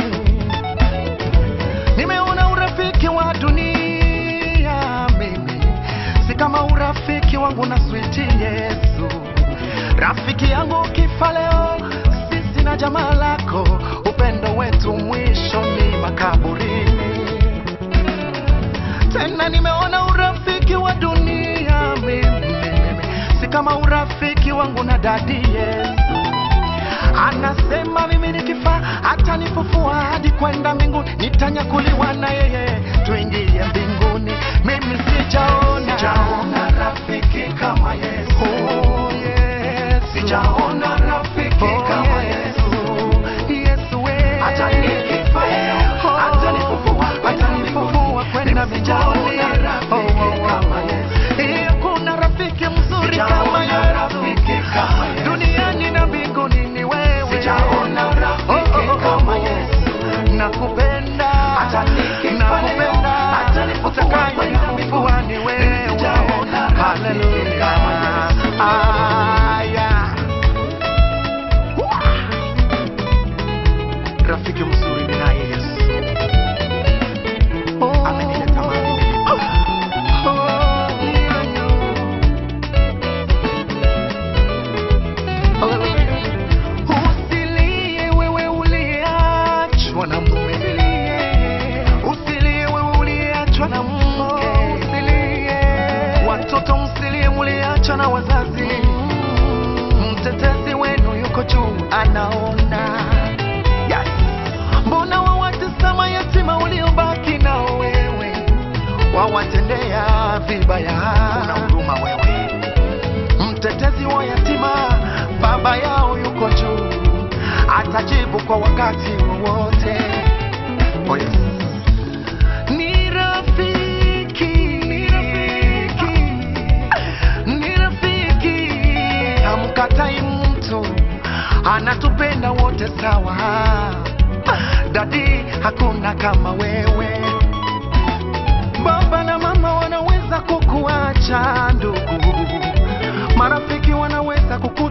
Nimeona urafiki wa dunia mimi si kama urafiki wangu na switi Yesu. Rafiki yangu ukifa leo, sisi na jamaa lako, upendo wetu mwisho ni makaburini. Tena nimeona urafiki wa dunia mimi, mimi si kama urafiki wangu na dadi Yesu. Anasema mimi nikifa hata nifufua hadi kwenda mbinguni, nitanyakuliwa na yeye tuingie mbinguni. Mimi sijaona sijaona rafiki kama Yesu. Oh, Yesu. Sijaona rafiki oh, kama Yesu. Yesu we. Hata nikifa oh, hata nifufua hata nifufua kwenda mbinguni. Oh, oh, oh. Eh, Kuna rafiki mzuri kama Yesu. Duniani na mbinguni ni wewe. Sijaona rafiki kama Yesu. Nakupenda. Nakupenda. Utakayenifufua ni wewe. Haleluya. Aya. Rafiki mzuri ni naye Yesu. Amenileta mahali nilipo. Usilie wewe uliachwa na mume, usilie wewe uliachwa na mke, usilie watoto, msilie muliachwa na wazazi. Mtetezi wenu yuko juu, anaona. Yes. Mbona wawatazama yatima uliobaki nao wewe, wawatendea vibaya? Una huruma wewe mtetezi wa yatima, baba yao yuko juu, atajibu kwa wakati wowote. Oh yes. Ni rafiki, ni rafiki, ni rafiki, hamkatai mtu, anatupenda wote sawa. Dadi, hakuna kama wewe. Baba na mama wanaweza kukuacha ndugu, marafiki wanaweza kuku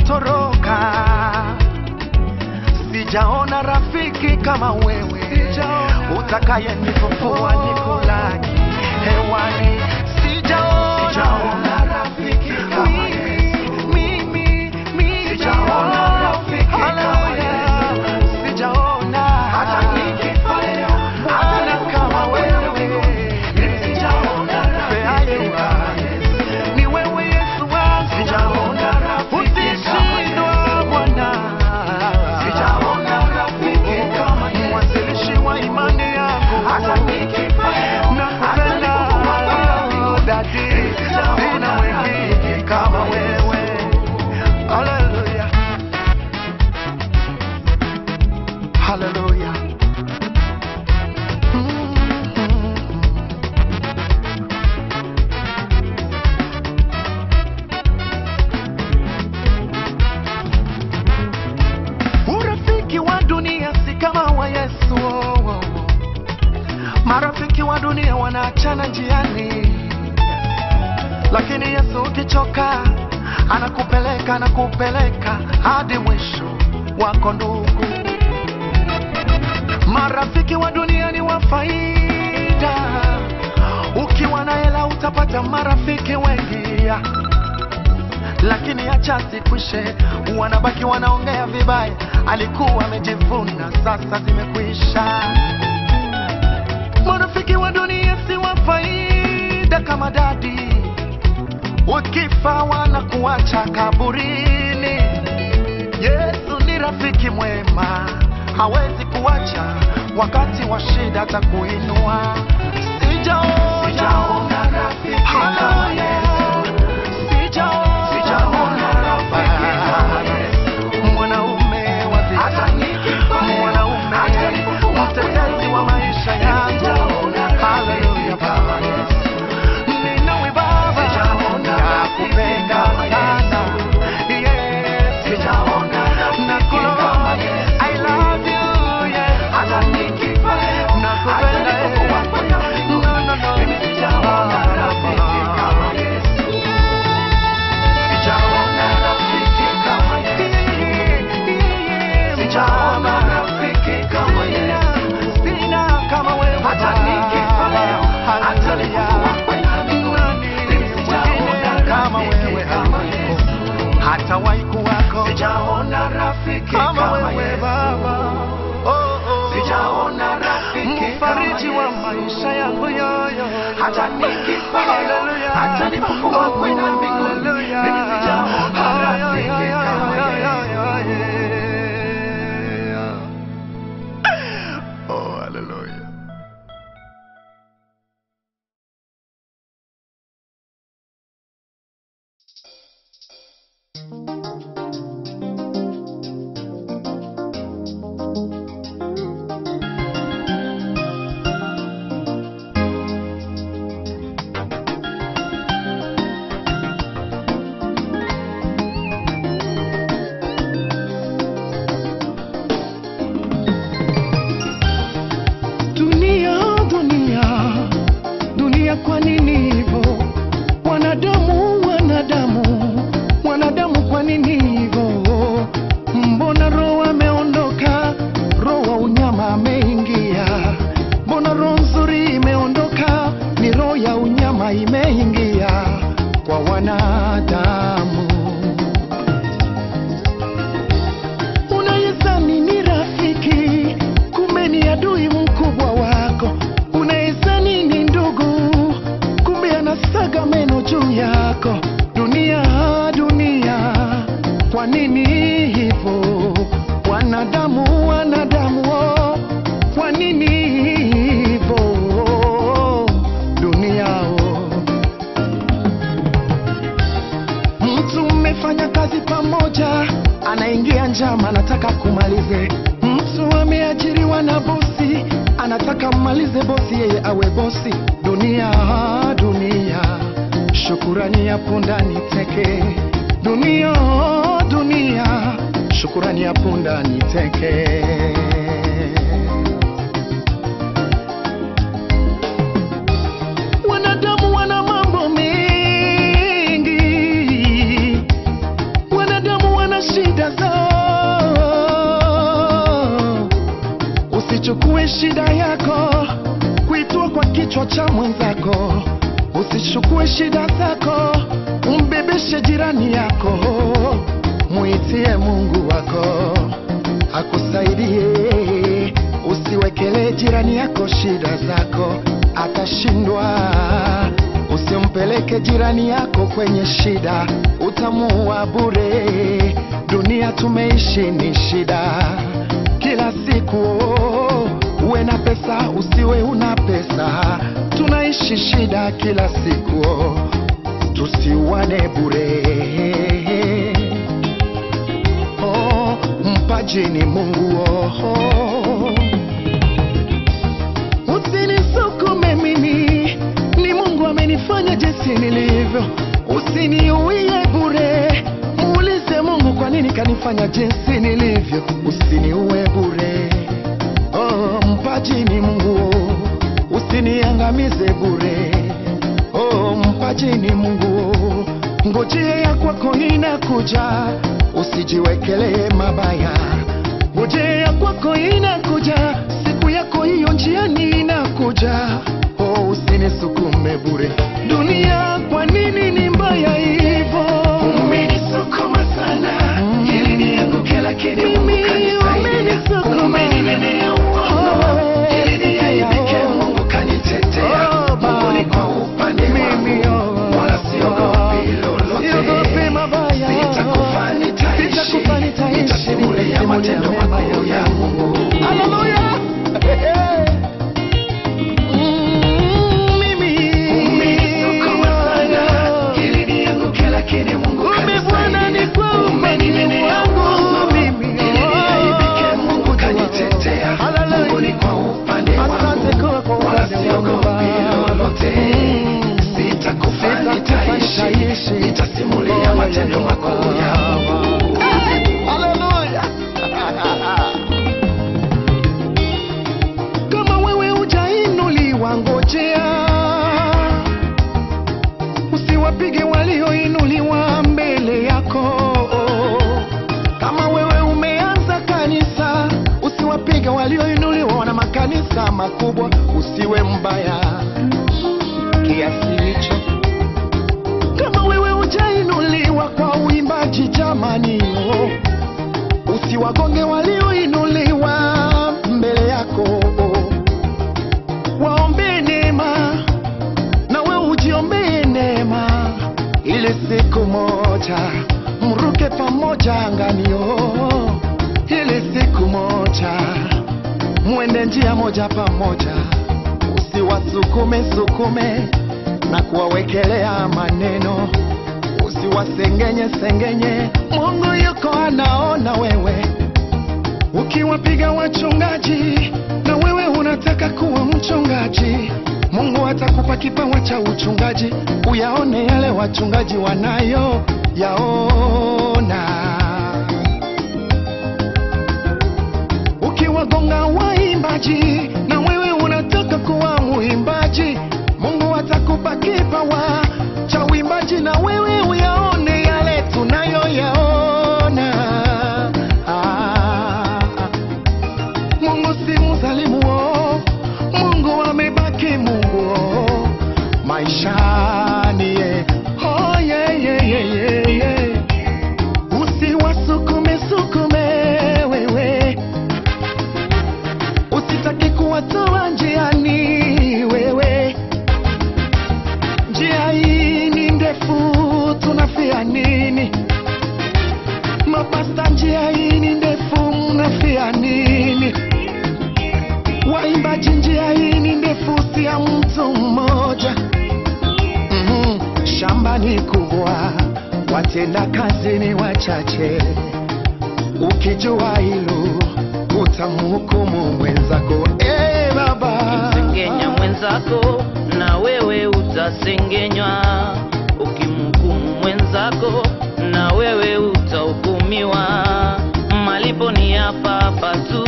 sijaona rafiki kama wewe utakaye nifufua nikulaki hewani sijaona rafiki kama Yesu mimi mimi sijaona rafiki kama Yesu sijaona hata nikifa leo Bwana kama wewe sijaona rafiki kama Yesu ni wewe Yesu wangu sijaona rafiki kama Bwana sijaona rafiki kama Yesu mwanzilishi wa imani yangu hata nikifa leo nakupenda dadi sina wengine kama wewe haleluya haleluya urafiki wa dunia si kama wa yesu oh, oh, oh. marafiki wa dunia wanaachana njiani lakini yesu ukichoka anakupeleka anakupeleka hadi mwisho wako ndugu marafiki wa dunia ni wa faida ukiwa na hela utapata marafiki wengi lakini acha sikwishe wanabaki wanaongea vibaya alikuwa amejivuna sasa zimekwisha marafiki wa dunia si wa faida kama dadi ukifa wanakuacha kaburini yesu ni rafiki mwema hawezi kuacha wakati wa shida atakuinua sijaona rafiki kama Yesu. Sijaona- mwanaume wa dhiki. mwanaume mtetezi wa maisha yangu Haleluya, Baba. Ninawe Baba, nakupenda sana. Yes. Nakulova. I love you, yes. Nakupenda, eh. No, no, no. Sijaona rafiki kama Yesu. Sina kama wewe. Haleluya. Nani mwingine kama wewe hatawahi kuwako Sijaona rafiki kama kama wewe Yesu. Baba. Oh, oh. Sijaona rafiki mfariji kama wa Yesu. maisha yangu yoyo Hata nikifa leo, Haleluya. hata nifufua kwenda mbinguni, Haleluya. mimi sijaona rafiki kama Yesu. Oh, haleluya. Dunia, dunia, dunia, kwa nini hivyo? Wanadamu, wanadamu, wanadamu, kwa nini hivyo? Mbona roho ameondoka, roho wa unyama ameingia? Mbona roho nzuri imeondoka, ni roho ya unyama imeingia kwa wanadamu? Unayezani ni rafiki, kumbe ni adui mkubwa wako. Unayezani ni ndugu, kumbe anasaga meno juu yako. Dunia, dunia, kwa nini hivyo? Wanadamu, wanadamu, oh, kwa nini hivyo? Dunia, oh. Mtu mmefanya kazi pamoja, anaingia njama, anataka kumalize. Mtu ameajiriwa na bosi, anataka mmalize bosi, yeye awe bosi. Dunia, dunia, shukurani yapo ndani teke. Dunia, dunia, shukurani yapo ndani teke. Wanadamu wana mambo mengi, wanadamu wana shida zao, cha mwenzako, usichukue shida zako, umbebeshe jirani yako, muitie Mungu wako akusaidie. Usiwekele jirani yako shida zako, atashindwa. Usimpeleke jirani yako kwenye shida, utamuua bure. Dunia tumeishi ni shida kila siku, oh, uwe na pesa usiwe una pesa, tunaishi shida kila siku, oh, tusiwane bure. Oh, mpaji ni Mungu oh, oh. Usinisukume mimi, ni Mungu amenifanya jinsi nilivyo. Usiniuie bure, muulize Mungu kwa nini kanifanya jinsi nilivyo. Usiniue bure, oh, mpaji ni Mungu, usiniangamize bure, oh, mpaji ni Mungu, ngojea ya kwako inakuja, usijiwekelee mabaya, ngojea kwako inakuja, siku yako hiyo njiani inakuja, oh, usinisukume bure. Dunia kwa nini ni mbaya hivyo? Umenisukuma sana ili nianguke, lakini Mungu Mimi kanisaidia. umenisukuma. Umeninenea uongo ili niaibike, Mungu kanitetea. Oh, Mungu ni kwa upande Mimi, wangu, oh, wala siogopi lolote. siogopi mabaya. Sitakufa, nitaishi. Sitakufa, nitaishi. Nitasimulia matendo makuu ya Mungu. Haleluya. Mm, mimi. Umenisukuma sana ili nianguke, lakini Mungu Kumbe Bwana ni kwa kanisaidia. Umeninenea uongo mimi. ili niaibike, Mungu kanitetea. Haleluya. Mungu ni kwa upande Asante kwa kwa wangu, wala upande wangu, siogopi Baba. lolote. Mm. Sitakufa, Sitakufa, nitaishi, nitaishi. nitasimulia matendo makuu ya Mungu. Haleluya. Kama wewe hujainuliwa, ngojea, usiwapige walioinuliwa mbele yako. Kama wewe umeanza kanisa, usiwapige walioinuliwa na makanisa makubwa. Usiwe mbaya kiasi hicho kama wewe hujainuliwa kwa uimbaji jamani, oh, usiwagonge walioinuliwa mbele yako, oh. waombee neema na wewe ujiombee neema, ili siku moja mruke pamoja angani, oh, ili siku moja mwende njia moja pamoja, usiwasukume sukume na kuwawekelea maneno, usiwasengenye sengenye. Mungu yuko anaona wewe ukiwapiga wachungaji, na wewe unataka kuwa mchungaji. Mungu atakupa kipawa cha uchungaji, uyaone yale wachungaji wanayo yaona. Ukiwagonga waimbaji, na wewe unataka kuwa muimbaji, Mungu atakupa kipawa cha uimbaji, na wewe uyaone yale tunayoyaona. Ah, Mungu si mzalimu, oh. Mungu amebaki Mungu oh. maishani ye. Oh, yeah, yeah, yeah, yeah, yeah. Usiwasukume sukume wewe, usitaki kuwatoa njiani wewe. Njia hii ni ndefu, tunafia nini? Mapasta, njia hii ni ndefu, mnafia nini? Waimbaji, njia hii ni ndefu, si ya mtu mmoja. Mhm, Shamba ni kubwa, watenda kazi ni wachache. Ukijua hilo utamhukumu mwenzako. Eh, baba Ukimsengenya mwenzako na wewe utasengenywa, ukimhukumu mwenzako na wewe utahukumiwa. Malipo ni hapa hapa tu.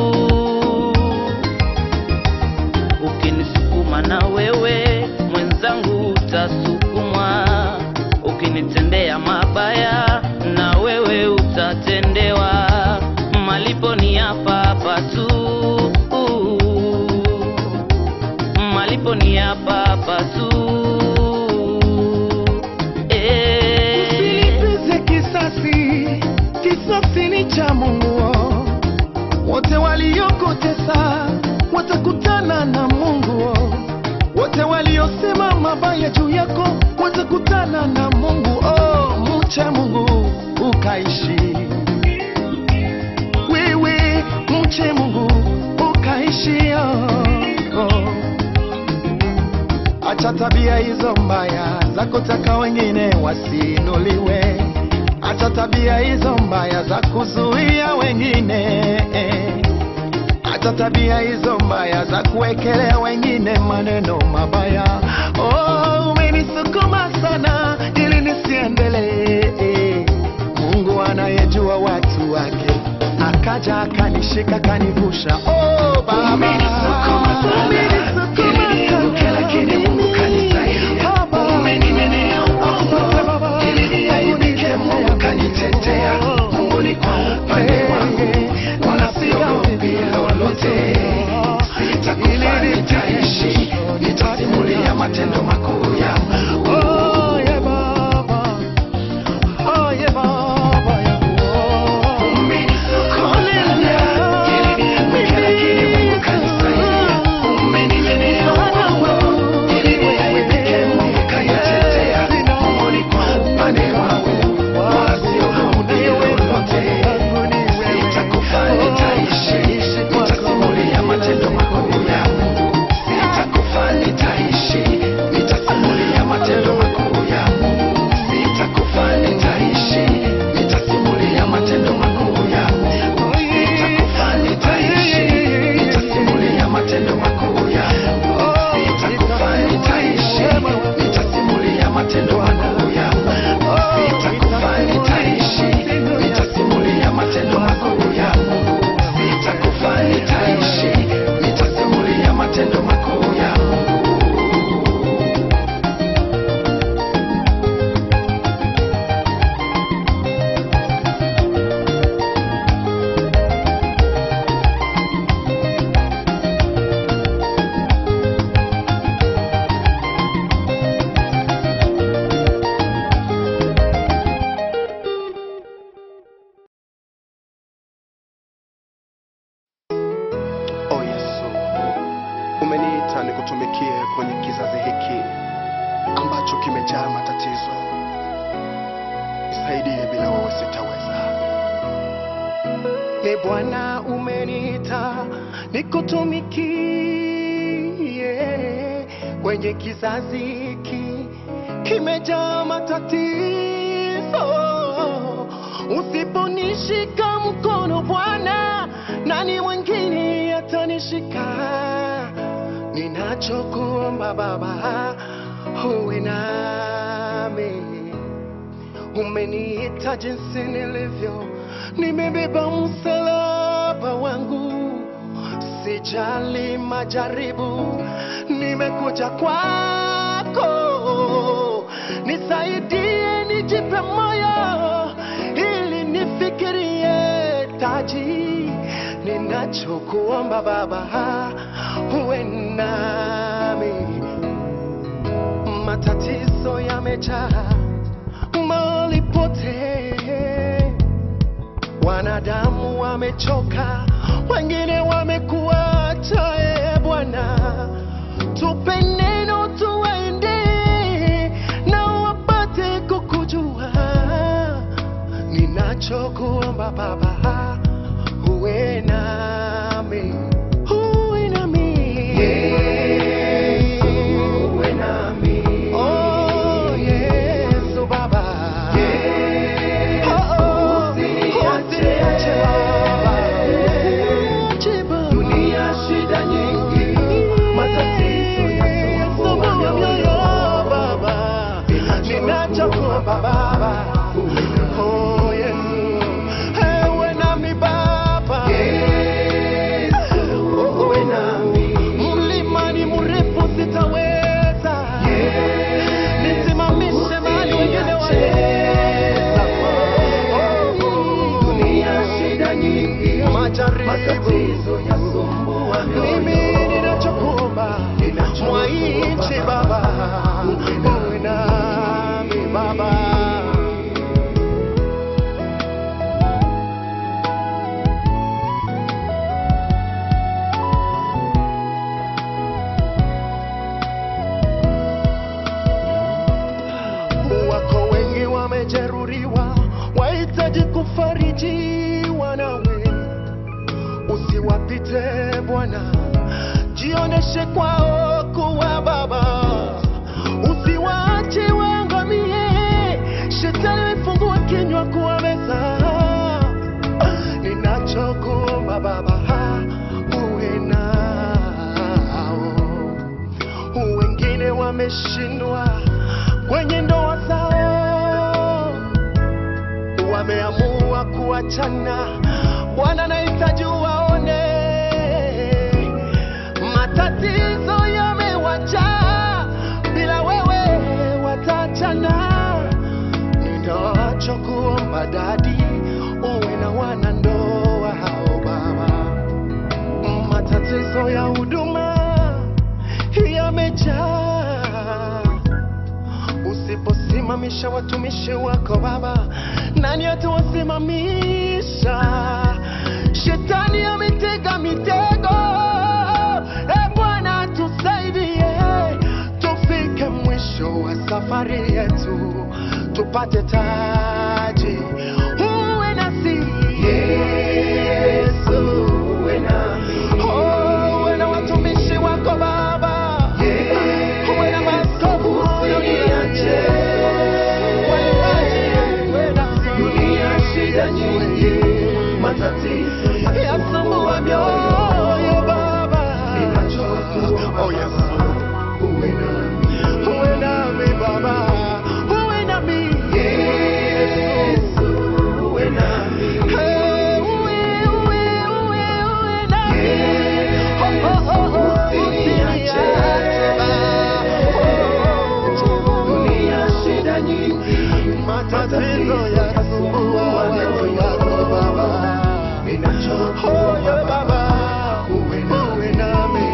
Ukinisukuma na wewe mwenzangu utasukumwa, ukinitendea mabaya na wewe utatendewa. Malipo ni hapa hapa tu malipo ni hapa ukakutana na Mungu, oh, mche Mungu ukaishi. Wewe mche Mungu ukaishi, oh, oh. Acha tabia hizo mbaya za kutaka wengine wasiinuliwe. Acha tabia hizo mbaya za kuzuia wengine. Acha tabia hizo mbaya za kuwekelea wengine maneno mabaya. Oh, umenisukuma sana ili nisiendelee. Mungu anayejua watu wake akaja akanishika kanivusha. Oh, Baba Umenisukuma sana, Umenisukuma ili nianguke, sana. lakini Mungu kanisaidia. Baba. Umeninenea uongo, Asante Baba. ili niaibike, Mungu kanitetea. Mungu ni kwa upande wangu, wala siogopi lolote. Sitakufa, nitaishi, nitasimulia matendo makuu ya Mungu. Oh, yeah, Baba. Oh, yeah, Baba yangu. Umenisukuma sana, ili nianguke, lakini Mungu kanisaidia. Umeninenea uongo, ili niaibike, Mungu kanitetea. Mungu ni kwa upande wangu, wala siogopi lolote. Sitakufa, nitaishi, nitasimulia matendo makuu ya Mungu. Sitakufa, nitaishi, nitasimulia matendo makuu ya Mungu. Sitakufa, nitaishi, nitasimulia matendo makuu ya Mungu. Sitakufa, nitaishi, nitasimulia matendo makuu ya Mungu. Sitakufa, nitaishi, nitasimulia matendo makuu ya Mungu. Sitakufa, nitaishi, nitasimulia matendo makuu ya Mungu. Sitakufa, nitaishi, nitasimulia matendo makuu ya Mungu. Oh Yesu, umeniita nikutumikie kwenye kizazi hiki ambacho kimejaa matatizo. Nisaidie, bila wewe sitaweza. E Bwana, umeniita nikutumikie kwenye kizazi hiki kimejaa matatizo. Usiponishika mkono Bwana, nani mwingine atanishika? Ninachokuomba Baba, uwe nami. Umeniita jinsi nilivyo, nimebeba msalaba wangu, sijali majaribu, nimekuja kwako, nisaidie, nijipe moyo ili nifikirie taji. Ninachokuomba Baba, uwe nami matatizo yamejaa mahali pote, wanadamu wamechoka, wengine wamekuacha. E Bwana, tupe neno tuwaende na wapate kukujua. Ninachokuomba Baba, uwe nami, uwe nami, Uwe nami. Oh, Yesu Baba. Oh, oh, usiniache Baba. Usiniache Baba. Dunia shida nyingi, matatizo yasumbua mioyo. Baba. Ninachokuomba Baba. Oh, Yesu. Ewe nami Baba. Oh, Uwe nami. Mlima ni mrefu sitaweza. Nisimamishe mahali wengine waweza. Dunia shida nyingi, Majaribu. matatizo yasumbua Mimi mioyo. ninachokuomba mwaiche Baba, uwe nami Baba. kufariji wanawe, usiwapite Bwana, jioneshe kwao kuwa Baba, usiwaache waangamie. Shetani amefungua kinywa kuwameza. Ninachokuomba Baba, uwe nao wengine wameshindwa kwenye ndoa zao, wameamua kuachana. Bwana, nahitaji waone matatizo yamewajaa, bila wewe wataachana. Ninachokuomba dadi, uwe na wanandoa hao Baba, matatizo ya huduma yamejaa. Usiposimamisha watumishi wako Baba, nani atawasimamisha? Shetani ametega mitego. E Bwana, tusaidie tufike mwisho wa safari yetu, tupate taji. Uwe nasi Yesu, uwe nami, oh, uwe na watumishi wako Baba, uwe na maaskofu usiniache, wachungaji, uwe nasi. Dunia shida nyingi, matatizo yasumbua mioyo Baba, oh Yesu, uwe nami, uwe nami Baba, uwe nami Yesu, uwe nami, Hey, uwe, uwe, uwe, uwe nami, oh, oh, oh, oh, usiniache Baba, dunia shida nyingi, matatizo yasumbua watu wako Baba, oh, yeah, Baba, uwe nami,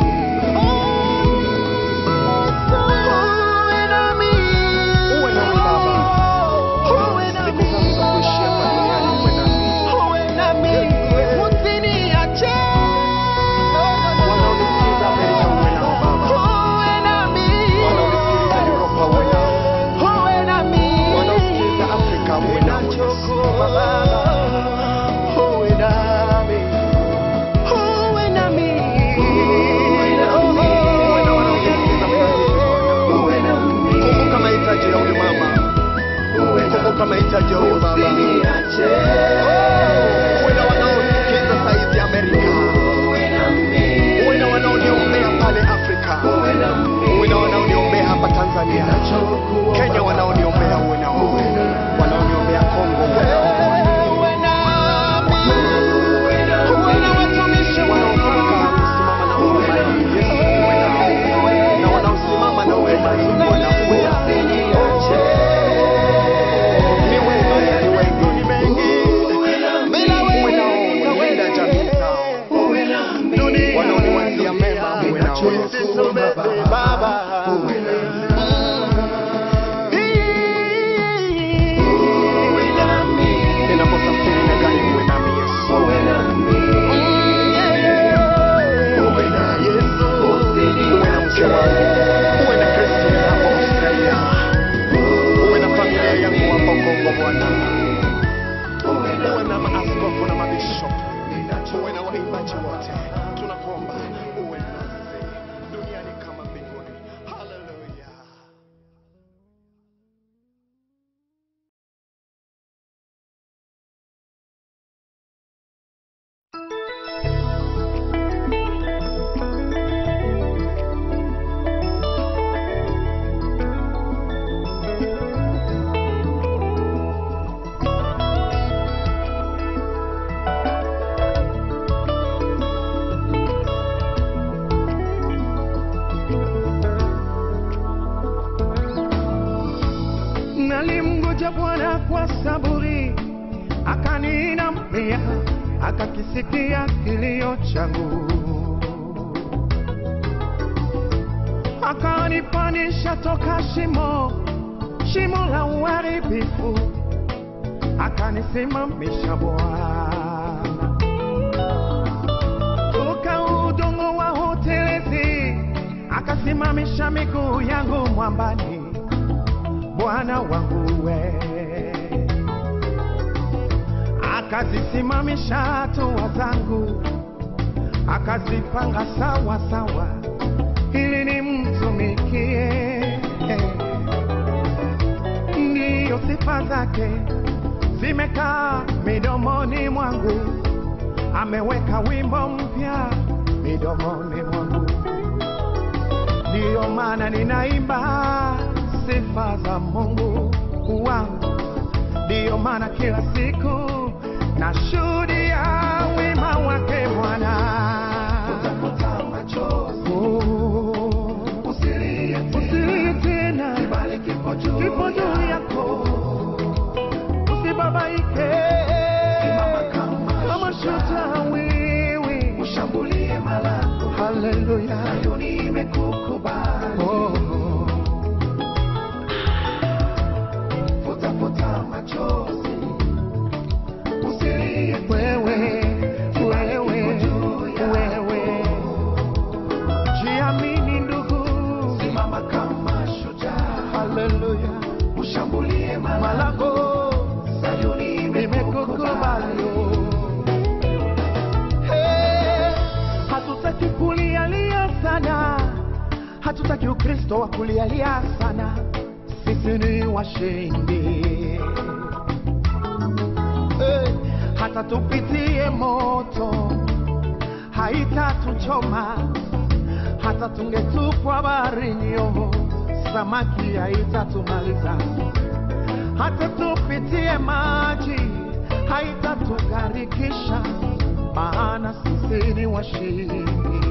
uwe nami, uwe nami Baba, uwe nami, siku zangu za kuishi hapa duniani uwe nami, uwe nami, usiniache wanaonisikiza Amerika uwe nao Baba, uwe nami, wanaonisikiliza Europa uwe nao, uwe nami, wanaosikiliza Afrika uwe nao Yesu Baba, uwe nami, uwe nami, uwe nami, uwe na wanaonisikiliza uwe nami, kumbuka mahitaji ya huyu mama, kumbuka mahitaji ya huyu baba, uwe na wanaosikiza saizi Amerika, uwe na wanaoniombea pale Afrika, uwe na wanaoniombea hapa Tanzania, Kenya wanaoniombea, uwe na wao, wanaoniombea Kongo, uwe na wao. Uwe na watumishi wanaokumbuka kusimama na huduma hii, Yesu, uwe nao. Na wanaosimama na huduma hii, Bwana, uwe nao. Ni wengi, ni wengi, ni mengi. Uwe nao, linda jamii zao. Wanaoniwazia mema, uwe nao, Yesu. Baba. Ninaposafiri na gari, uwe nami, Yesu. Uwe na Yesu. Uwe na mke wangu. Uwe na Christine hapo Australia. Uwe na familia yangu hapo Kongo, Bwana. Uwe na maaskofu na mabishop. Uwe na waimbaji wote. Tunakuomba uwe nasi duniani kama mbinguni. Hallelujah. Nalimngoja Bwana kwa saburi, akaninamia, akakisikia kilio changu, akanipanisha toka shimo, shimo la uharibifu, akanisimamisha Bwana toka udongo wa hotelezi, akasimamisha miguu yangu mwambani. Bwana wangu we, akazisimamisha hatua zangu, akazipanga sawa sawa, ili nimtumikie. Ndiyo sifa zake zimekaa midomoni mwangu, ameweka wimbo mpya midomoni mwangu, ndiyo maana ninaimba sifa za Mungu wangu, ndiyo maana kila siku nashuhudia wema wake Bwana. Oh, usilie tena, kipo juu yako, usibabaike kama shujaa wewe, haleluya. Oh, wewe, wewe, wewe, jiamini ndugu, haleluya. Malango nimekukubali. Hey, hatutaki kulialia sana, hatutaki Ukristo wa kulialia sana, sisi ni washindi. Hey, hata tupitie moto haitatuchoma, hata tungetupwa baharini, oh, samaki haitatumaliza hata tupitie maji haitatugharikisha, maana sisi ni washindi.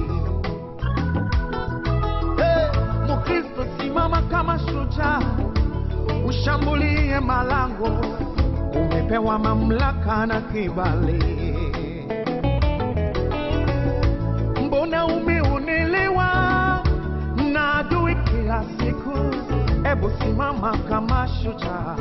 Hey, Mkristo simama kama shujaa, ushambulie malango, umepewa mamlaka na kibali. Mbona umeonelewa na adui kila siku? Ebu simama kama shujaa,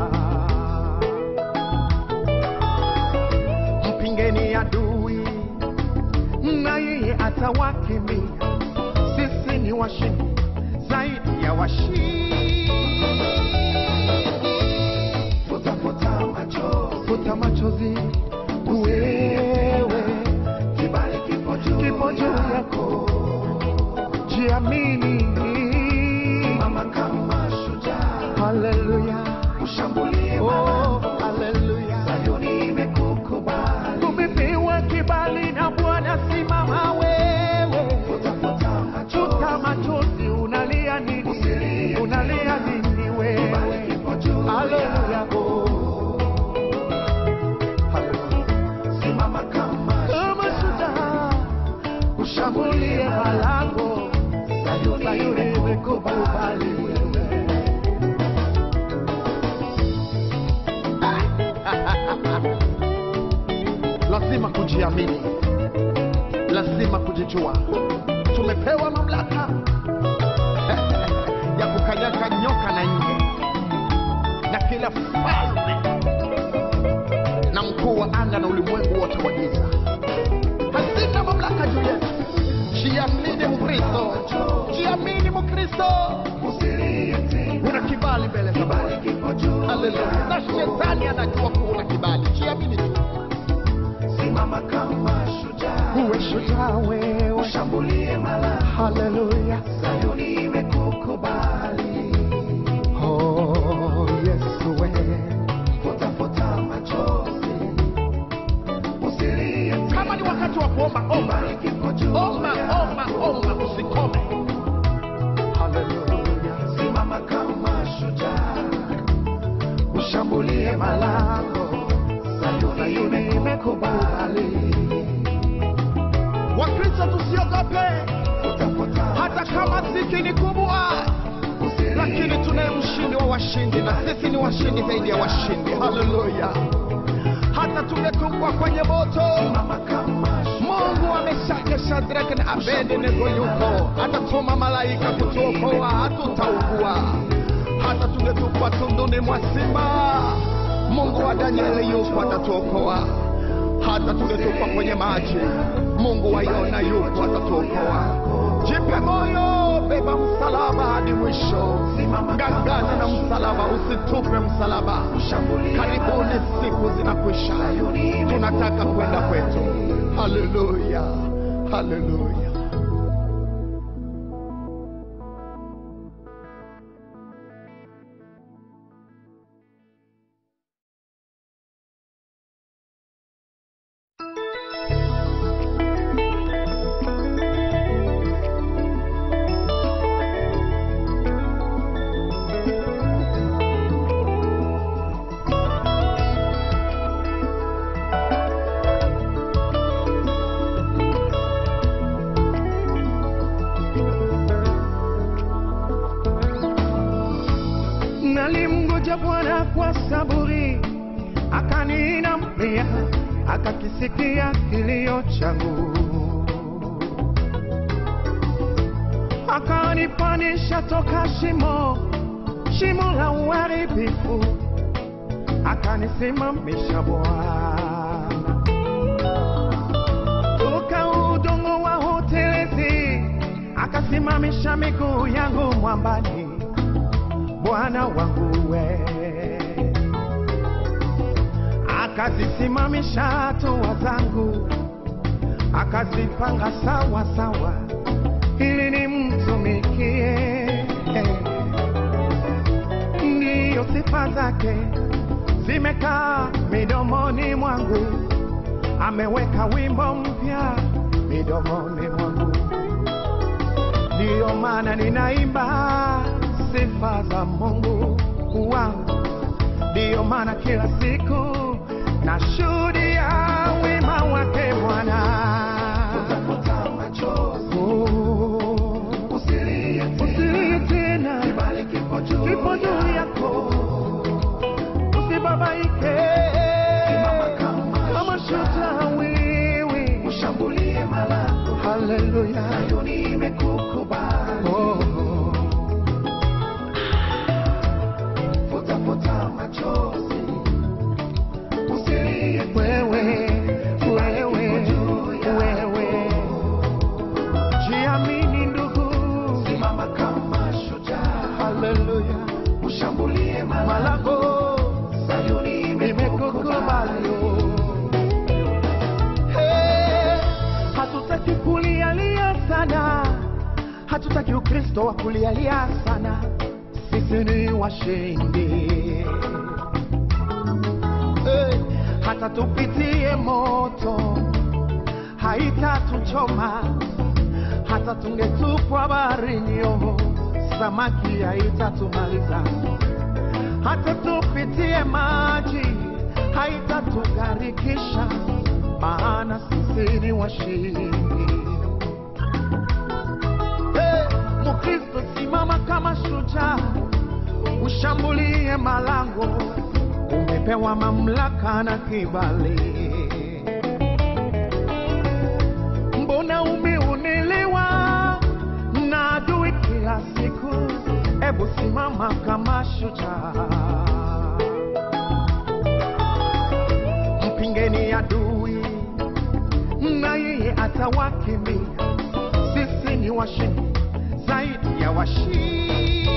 mpingeni adui na yeye atawakimbia. Sisi ni washindi zaidi ya washindi. Futa machozi wewe, kipo juu yako, jiamini. Haleluya, oh, haleluya. Umepewa kibali na Bwana, simama wewe, futa machozi. Unalia nini? Unalia nini wewe? Haleluya, oh, haleluya. Kama shujaa ushambulie malango, Sayuni imekukubali wewe. lazima kujiamini, lazima kujijua. Tumepewa mamlaka ya kukanyaga nyoka na nge na kila falme na mkuu wa anga na ulimwengu wote wa giza. Hazina mamlaka juu yetu. Jiamini Mkristo, jiamini Mkristo, una kibali mbele za Bwana. Haleluya! Na shetani anajua kuwa una kibali, jiamini tu. uwe shujaa wewe, haleluya. Oh, Yesu wewe, kama ni wakati wa kuomba, omba, omba, omba, omba, usikome. Haleluya, ushambulie malango, Sayuni imekubali. Wakristo tusiogope, hata kama dhiki ni kubwa, lakini tunaye mshindi wa washindi, na sisi ni washindi zaidi ya washindi. Haleluya! hata tungetupwa kwenye moto, Mungu ameshaja Shadraka na Abednego yuko, atatuma malaika kutuokoa, hatutaugua. Hata tungetupwa tunduni mwa simba, Mungu wa Danieli yuko, atatuokoa. Hata tungetupwa kwenye maji, Mungu wa Yona yuko, atatuokoa. Jipe moyo, beba msalaba hadi mwisho. Ngangana na msalaba, usitupe msalaba. Karibuni siku zinakwisha, tunataka kwenda kwetu. Haleluya, haleluya. Nalimngoja Bwana kwa saburi, akaniinamia, akakisikia kilio changu, akanipanisha toka shimo, shimo la uharibifu, akanisimamisha Bwana toka udongo wa hotelezi, akasimamisha miguu yangu mwambani. Bwana wangu we, akazisimamisha hatua zangu, akazipanga sawa sawa, ili nimtumikie. Ndiyo sifa zake zimekaa midomoni mwangu, ameweka wimbo mpya midomoni mwangu ndiyo maana ninaimba sifa za Mungu wangu, ndiyo maana kila siku nashuhudia wema wake Bwana. Oh, usilie tena, kipo juu yako, usibabaike kama shujaa wewe, haleluya. Oh. wewe, wewe, wewe, jiamini ndugu, simama kama shujaa, haleluya, ushambulie malango, Sayuni imekukubali. Hey, hatutaki kulialia sana, hatutaki Ukristo wa kulialia sana, sisi ni washindi Eh, hata tupitie moto haitatuchoma, hata tungetupwa baharini, oh, samaki haitatumaliza, hata tupitie maji haitatugharikisha, maana sisi ni washindi. Eh, Mkristo, simama kama shujaa, ushambulie malango umepewa mamlaka na kibali. Mbona umeonelewa na adui kila siku? Ebu simama kama shujaa, mpingeni adui na yeye atawakimbia. Sisi ni washindi zaidi ya washindi.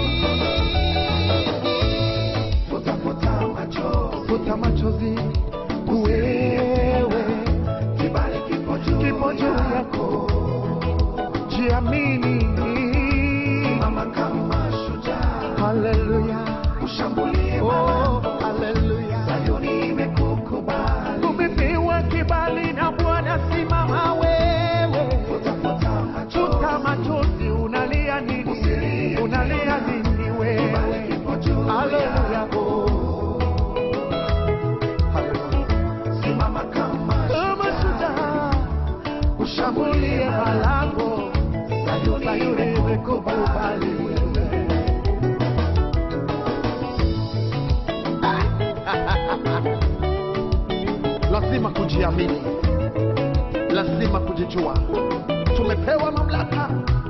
Futa, futa machozi, futa machozi, wewe kibali kipo juu kipo juu yako, jiamini, mama kama shujaa, haleluya, ushambulie oh, haleluya, Sayuni imekukubali, umepewa kibali na Bwana, simama wewe, futa, futa machozi, futa machozi, unalia nini? Unalia nini wewe? Haleluya, oh. Simama kama shujaa, ushambulie malango, Sayuni imekukubali wewe. lazima kujiamini, lazima kujijua. Tumepewa mamlaka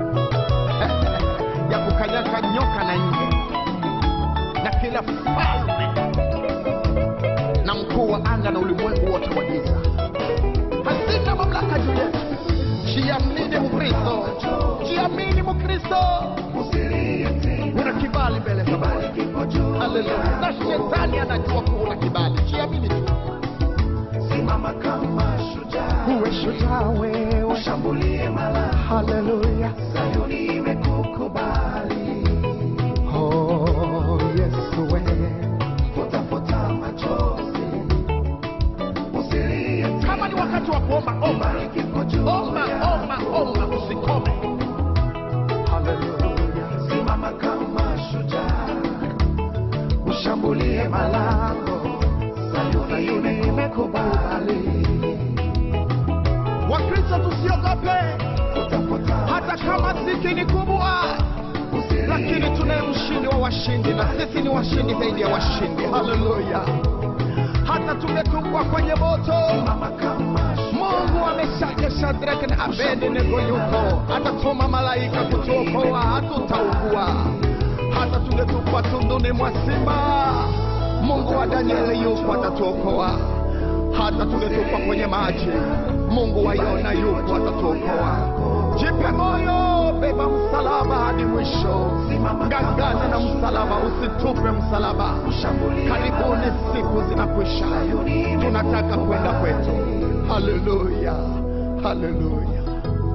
ya kukanyaga nyoka na nge na kila falme na mkuu wa anga na ulimwengu wote wa giza. Hazina mamlaka juu yetu. Jiamini, Mkristo, jiamini Mkristo, una kibali mbele za Bwana. Haleluya! Na shetani anajua kuwa una kibali, jiamini tu, Simama kama shujaa, uwe shujaa wewe. ushambulie mala, Haleluya! Sayuni imekukubali. Oh, Yesu wewe Futa futa machozi, usilie tena. kama ni wakati wa kuomba omba Bariki kwa juu omba ya- omba omba usikome haleluya Simama kama shujaa, ushambulie malango, Sayuni imekubali. wakristo tusiogope Futa futa hata kama sisi ni kubwa usilie lakini tunaye mshindi wa washindi na sisi ni washindi zaidi ya washindi haleluya hata tungetupwa kwenye moto Simama kama mungu ameshaja shadraka na abednego yuko atatuma malaika kutuokoa hatutaugua hata tungetupwa tunduni mwa simba mungu wa danieli yupo atatuokoa hata tungetupwa kwenye maji mungu wa yona yupo atatuokoa jipe moyo beba msalaba hadi mwisho ngangana na msalaba usitupe msalaba karibuni siku zinakwisha tunataka kwenda kwetu haleluya haleluya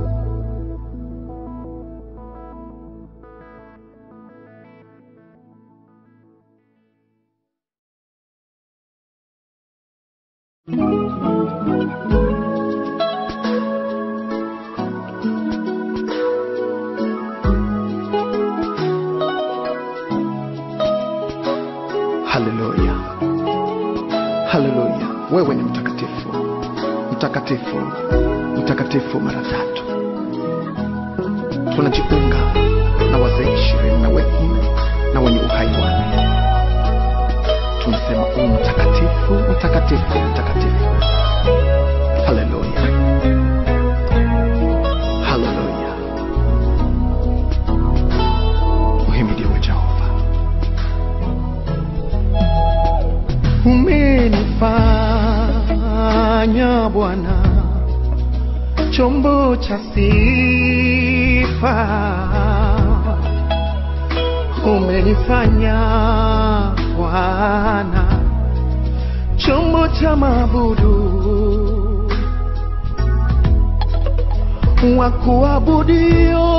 haleluya haleluya wewe ni mtakatifu mtakatifu mtakatifu mara tatu tunajiunga na wazee ishirini na wengi na wenye uhai wanne tunasema u mtakatifu mtakatifu mtakatifu haleluya haleluya uhimidiwe jehova umenifanya Bwana chombo cha sifa, umenifanya Bwana chombo cha mabudu wa kuabudio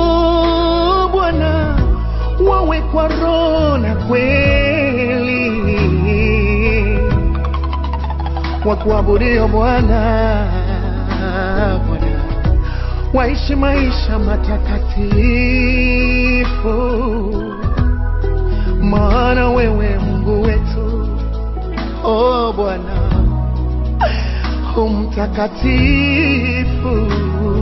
Bwana wawe kwa roho na kweli wa kuabudio Bwana Bwana waishi maisha matakatifu, maana wewe Mungu wetu oh Bwana umtakatifu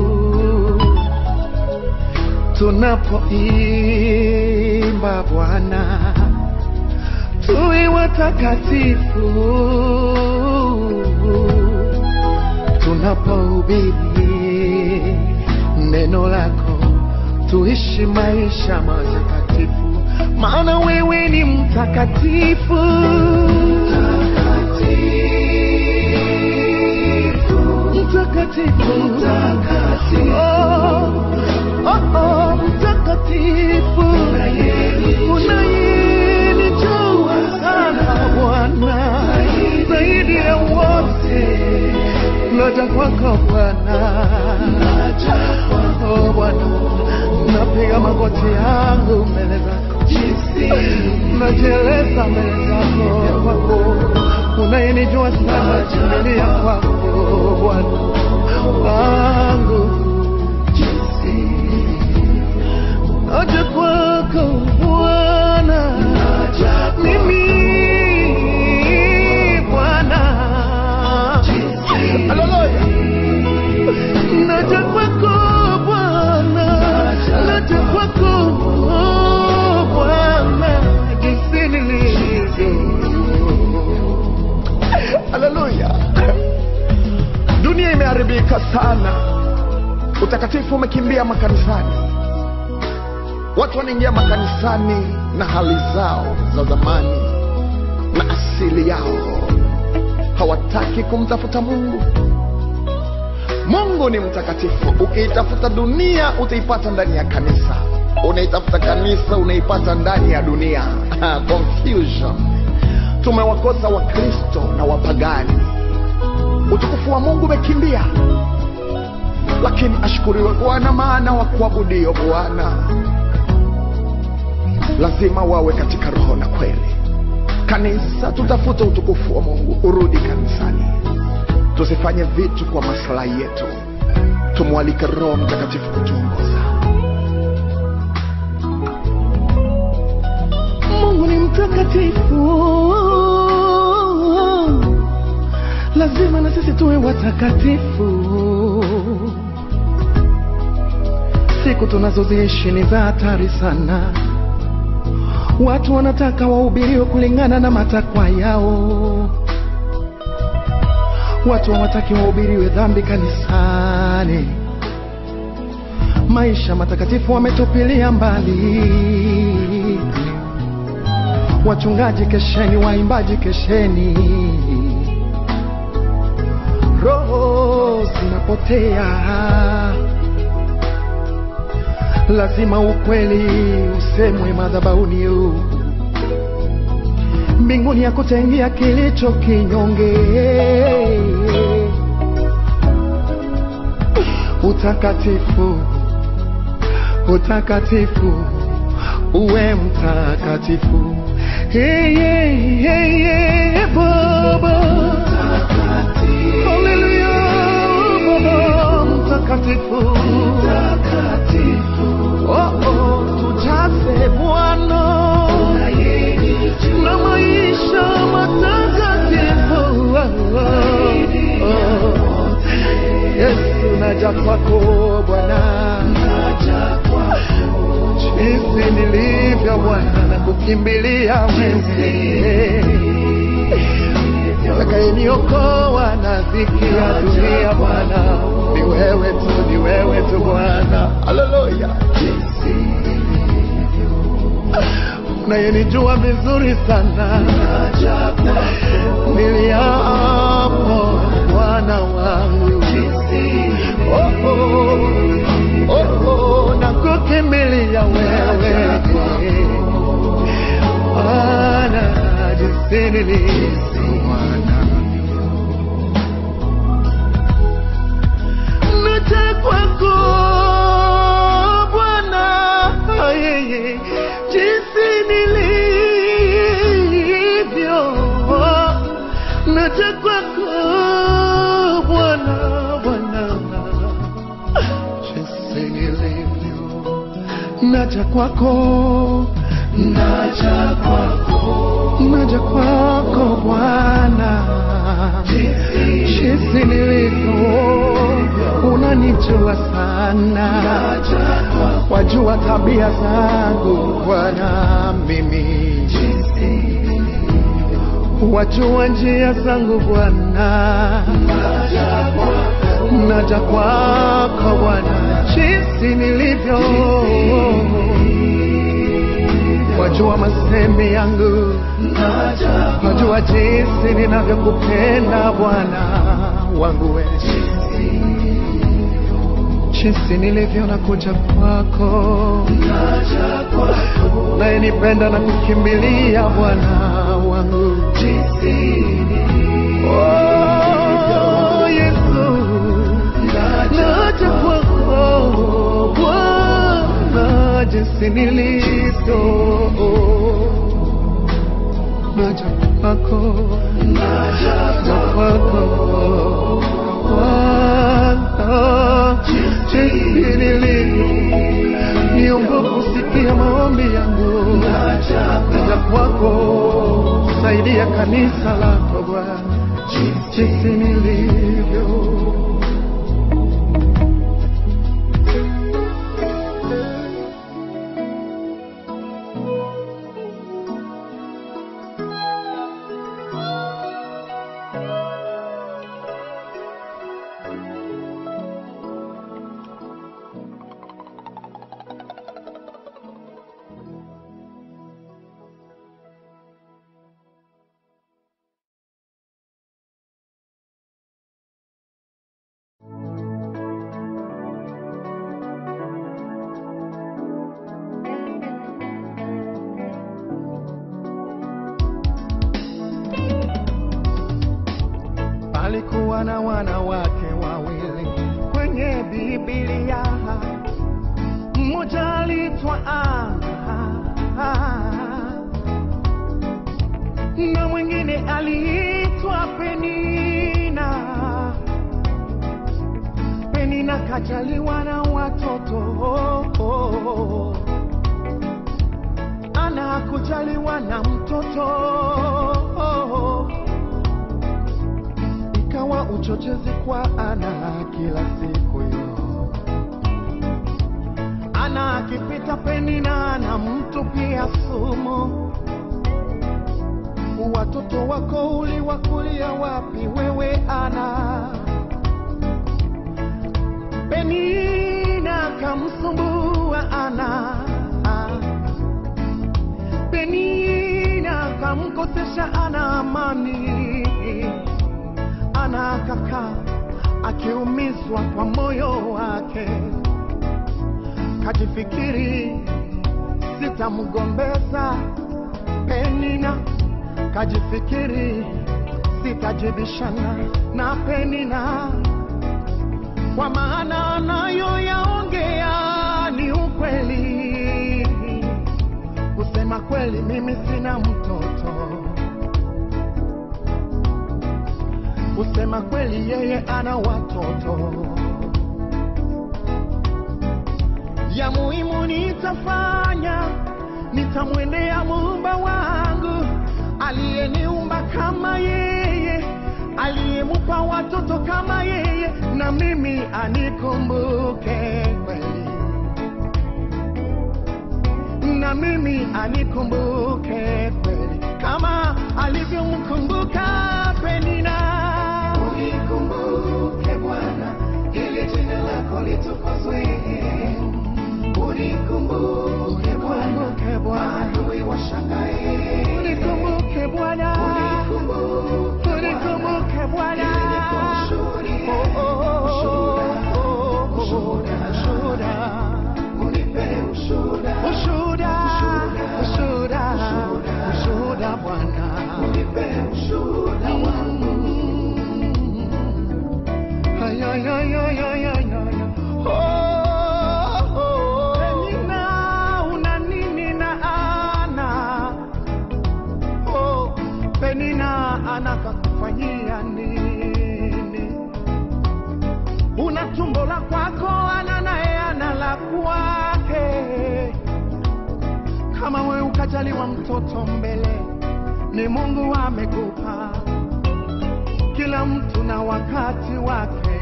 tunapoimba Bwana tuwe watakatifu tunapohubiri neno lako tuishi maisha matakatifu maana wewe ni mtakatifu mtakatifu Oh, oh, oh, mtakatifu unayenijua sana Bwana zaidi ya wote naja kwako Bwana oh Bwana napiga magoti yangu mbele zako najieleza mbele zako kwako unayenijua sana kimbilia kwako Bwana wangu naja kwako Bwana mimi Bwana Haleluya naja kwako Bwana naja kwako Bwana jinsi nilivyo haleluya dunia imeharibika sana utakatifu umekimbia makanisani watu wanaingia makanisani na hali zao za zamani na asili yao hawataki kumtafuta mungu mungu ni mtakatifu ukiitafuta dunia utaipata ndani ya kanisa unaitafuta kanisa unaipata ndani ya dunia confusion tumewakosa wakristo na wapagani utukufu wa mungu umekimbia lakini ashukuriwe bwana maana wa kuabudio bwana lazima wawe katika roho na kweli kanisa tutafute utukufu wa mungu urudi kanisani tusifanye vitu kwa maslahi yetu tumwalike roho mtakatifu kutuongoza mungu ni mtakatifu lazima na sisi tuwe watakatifu siku tunazoziishi ni za hatari sana watu wanataka wahubiriwe kulingana na matakwa yao watu hawataki wahubiriwe dhambi kanisani maisha matakatifu wametupilia mbali wachungaji kesheni waimbaji kesheni roho zinapotea lazima ukweli usemwe madhabauni mbinguni ya kutengia kilicho kinyonge utakatifu utakatifu uwe mtakatifu hey, hey, hey, hey, baba Haleluya, baba mtakatifu Oh, oh, tujaze Bwana na maisha matakatifu. Oh, oh. Yesu naja kwako Bwana, jinsi nilivyo Bwana, na kukimbilia wewe atakayeniokoa na dhiki ya dunia Bwana, ni wewe tu, ni wewe tu Bwana. Haleluya, unayenijua vizuri sana, niliapo Bwana wangu oh, oh, oh, oh, na kukimbilia wewe Bwana, jinsi nilivyo Bwana naja kwako Bwana, yeye jinsi nilivyo, naja kwako Bwana, Bwana, jinsi nilivyo, naja kwako, naja kwako, naja kwako Bwana, jinsi nilivyo unanijua sana, wajua tabia zangu Bwana, mimi wajua njia zangu Bwana, naja kwako Bwana, jinsi nilivyo, wajua masemi yangu, wajua jinsi ninavyokupenda Bwana wangu wewe jinsi nilivyo na kuja kwako, naye nipenda na kukimbilia Bwana wangu. Oh, Yesu, naja kwako Bwana, jinsi nilivyo, naja kwako, naja kwako Bwana, jinsi nilivyo, niombe kusikia maombi yangu, naja kwako, saidia kanisa lako Bwana, jinsi nilivyo kulikuwa na wanawake wawili kwenye Biblia, mmoja aliitwa Ana na mwingine aliitwa Penina. Penina kajaliwa na watoto, Ana hakujaliwa na mtoto ikawa uchochezi kwa Ana kila siku yo. Ana akipita Penina na mtu pia sumu. Watoto wako uliwakulia wapi wewe Ana? Penina kamsumbua Ana, Penina kamkosesha Ana amani ana akakaa akiumizwa kwa moyo wake, kajifikiri sitamgombeza Penina, kajifikiri sitajibishana na Penina, kwa maana anayoyaongea ni ukweli. Kusema kweli, mimi sina mtoto kusema kweli, yeye ana watoto. Ya muhimu nitafanya, nitamwendea muumba wangu aliyeniumba kama yeye, aliyemupa watoto kama yeye, na mimi anikumbuke kweli, na mimi anikumbuke kweli, kama alivyomkumbuka Penina. Unikumbuke Bwana, ili jina lako litukuzwe. Unikumbuke Bwana, Unikumbuke Bwana. maadui washangae. Unikumbuke Bwana, Unikumbuke unikumbuke Bwana. ili nikushuhudie. Oh, oh, oh, Ushuhuda, oh, oh, ushuhuda. ushuhuda. Unipe ushuhuda. Ushuhuda, Ushuhuda. ushuhuda, Ushuhuda. ushuhuda Bwana. Unipe ushuhuda wangu. Ay, ay, ay, ay, ay, ay, ay. Oh, oh. Penina, una nini na Ana? Oh, Penina anakakufanyia nini? Una tumbo la kwako, ana naye ana la kwake. Kama wewe ukajaliwa mtoto mbele, ni Mungu amekupa kila mtu na wakati wake.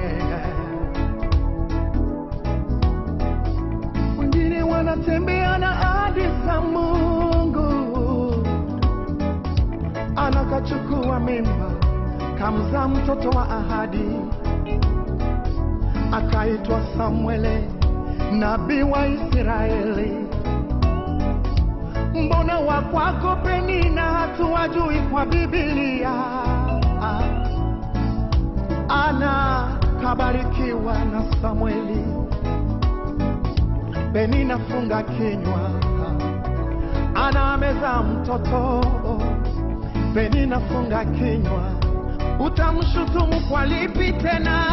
Wengine wanatembea na ahadi za Mungu, anakachukua mimba kamzaa mtoto wa ahadi, akaitwa Samuele, nabii wa Israeli. Mbona wa kwako Penina hatuwajui kwa Biblia? Ana kabarikiwa na Samueli. Penina funga kinywa, Ana amezaa mtoto. Penina funga kinywa, utamshutumu kwa lipi tena?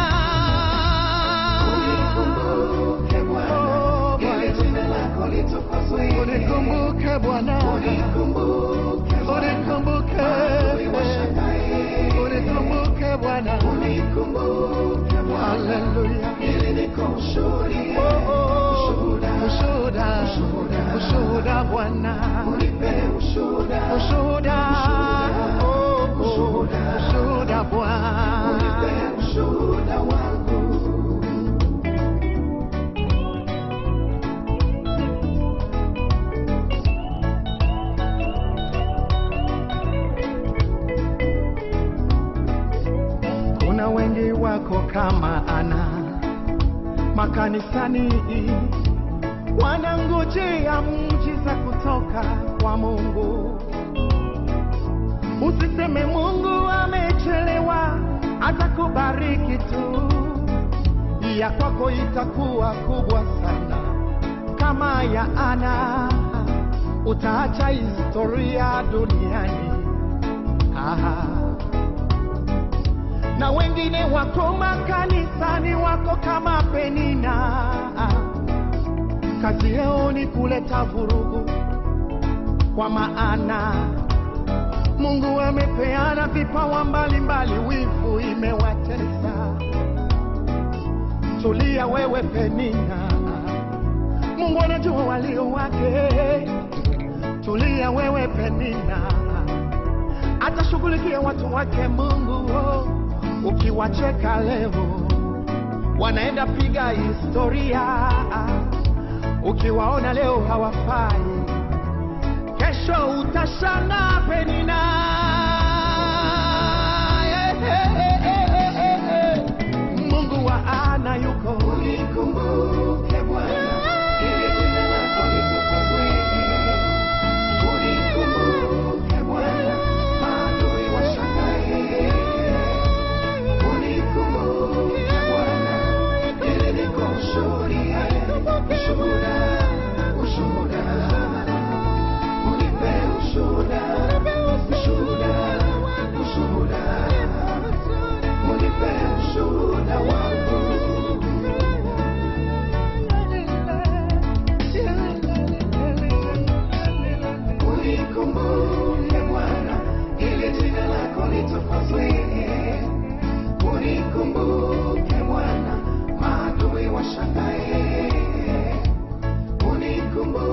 Unikumbuke Bwana, Oh, ili jina lako litukuzwe. Unikumbuke Bwana, Unikumbuke Bwana, unikumbuke, maadui washangae. unikumbuke Bwana. Unikumbuke Bwana, Haleluya. ili nikushuhudie. Oh, oh, Ushuhuda, ushuhuda, ushuhuda. ushuhuda Bwana, unipe ushuhuda. ushuhuda, oh, oh, Ushuhuda. ushuhuda Bwana. Unipe ushuhuda wangu. Kuna wengi wako kama Ana makanisani, wanangojea muujiza kutoka kwa Mungu. Usiseme Mungu amechelewa, atakubariki tu, ya kwako itakuwa kubwa sana kama ya Ana, utaacha historia duniani. Ah. na wengi wengine wako makanisani wako kama Penina. Kazi yao ni kuleta vurugu, kwa maana Mungu amepeana vipawa mbalimbali, wivu imewatesa. Tulia wewe Penina, Mungu anajua walio wake. Tulia wewe Penina, atashughulikia watu wake Mungu. Oh, ukiwacheka leo wanaenda piga historia, ukiwaona leo hawafai, kesho utashanga Penina. Eh, eh, eh, eh, eh, eh. Mungu wa ana yuko Unikumbuke Bwana, ili jina lako litukuzwe. Unikumbuke Bwana, maadui washangae. Unikumbuke Bwana, ili nikushuhudie. Ushuhuda, ushuhuda. Unipe ushuhuda, ushuhuda, ushuhuda. Unipe ushuhuda wangu. Unikumbuke Bwana, ili jina lako litukuzwe. Unikumbuke Bwana, maadui washangae. Unikumbuke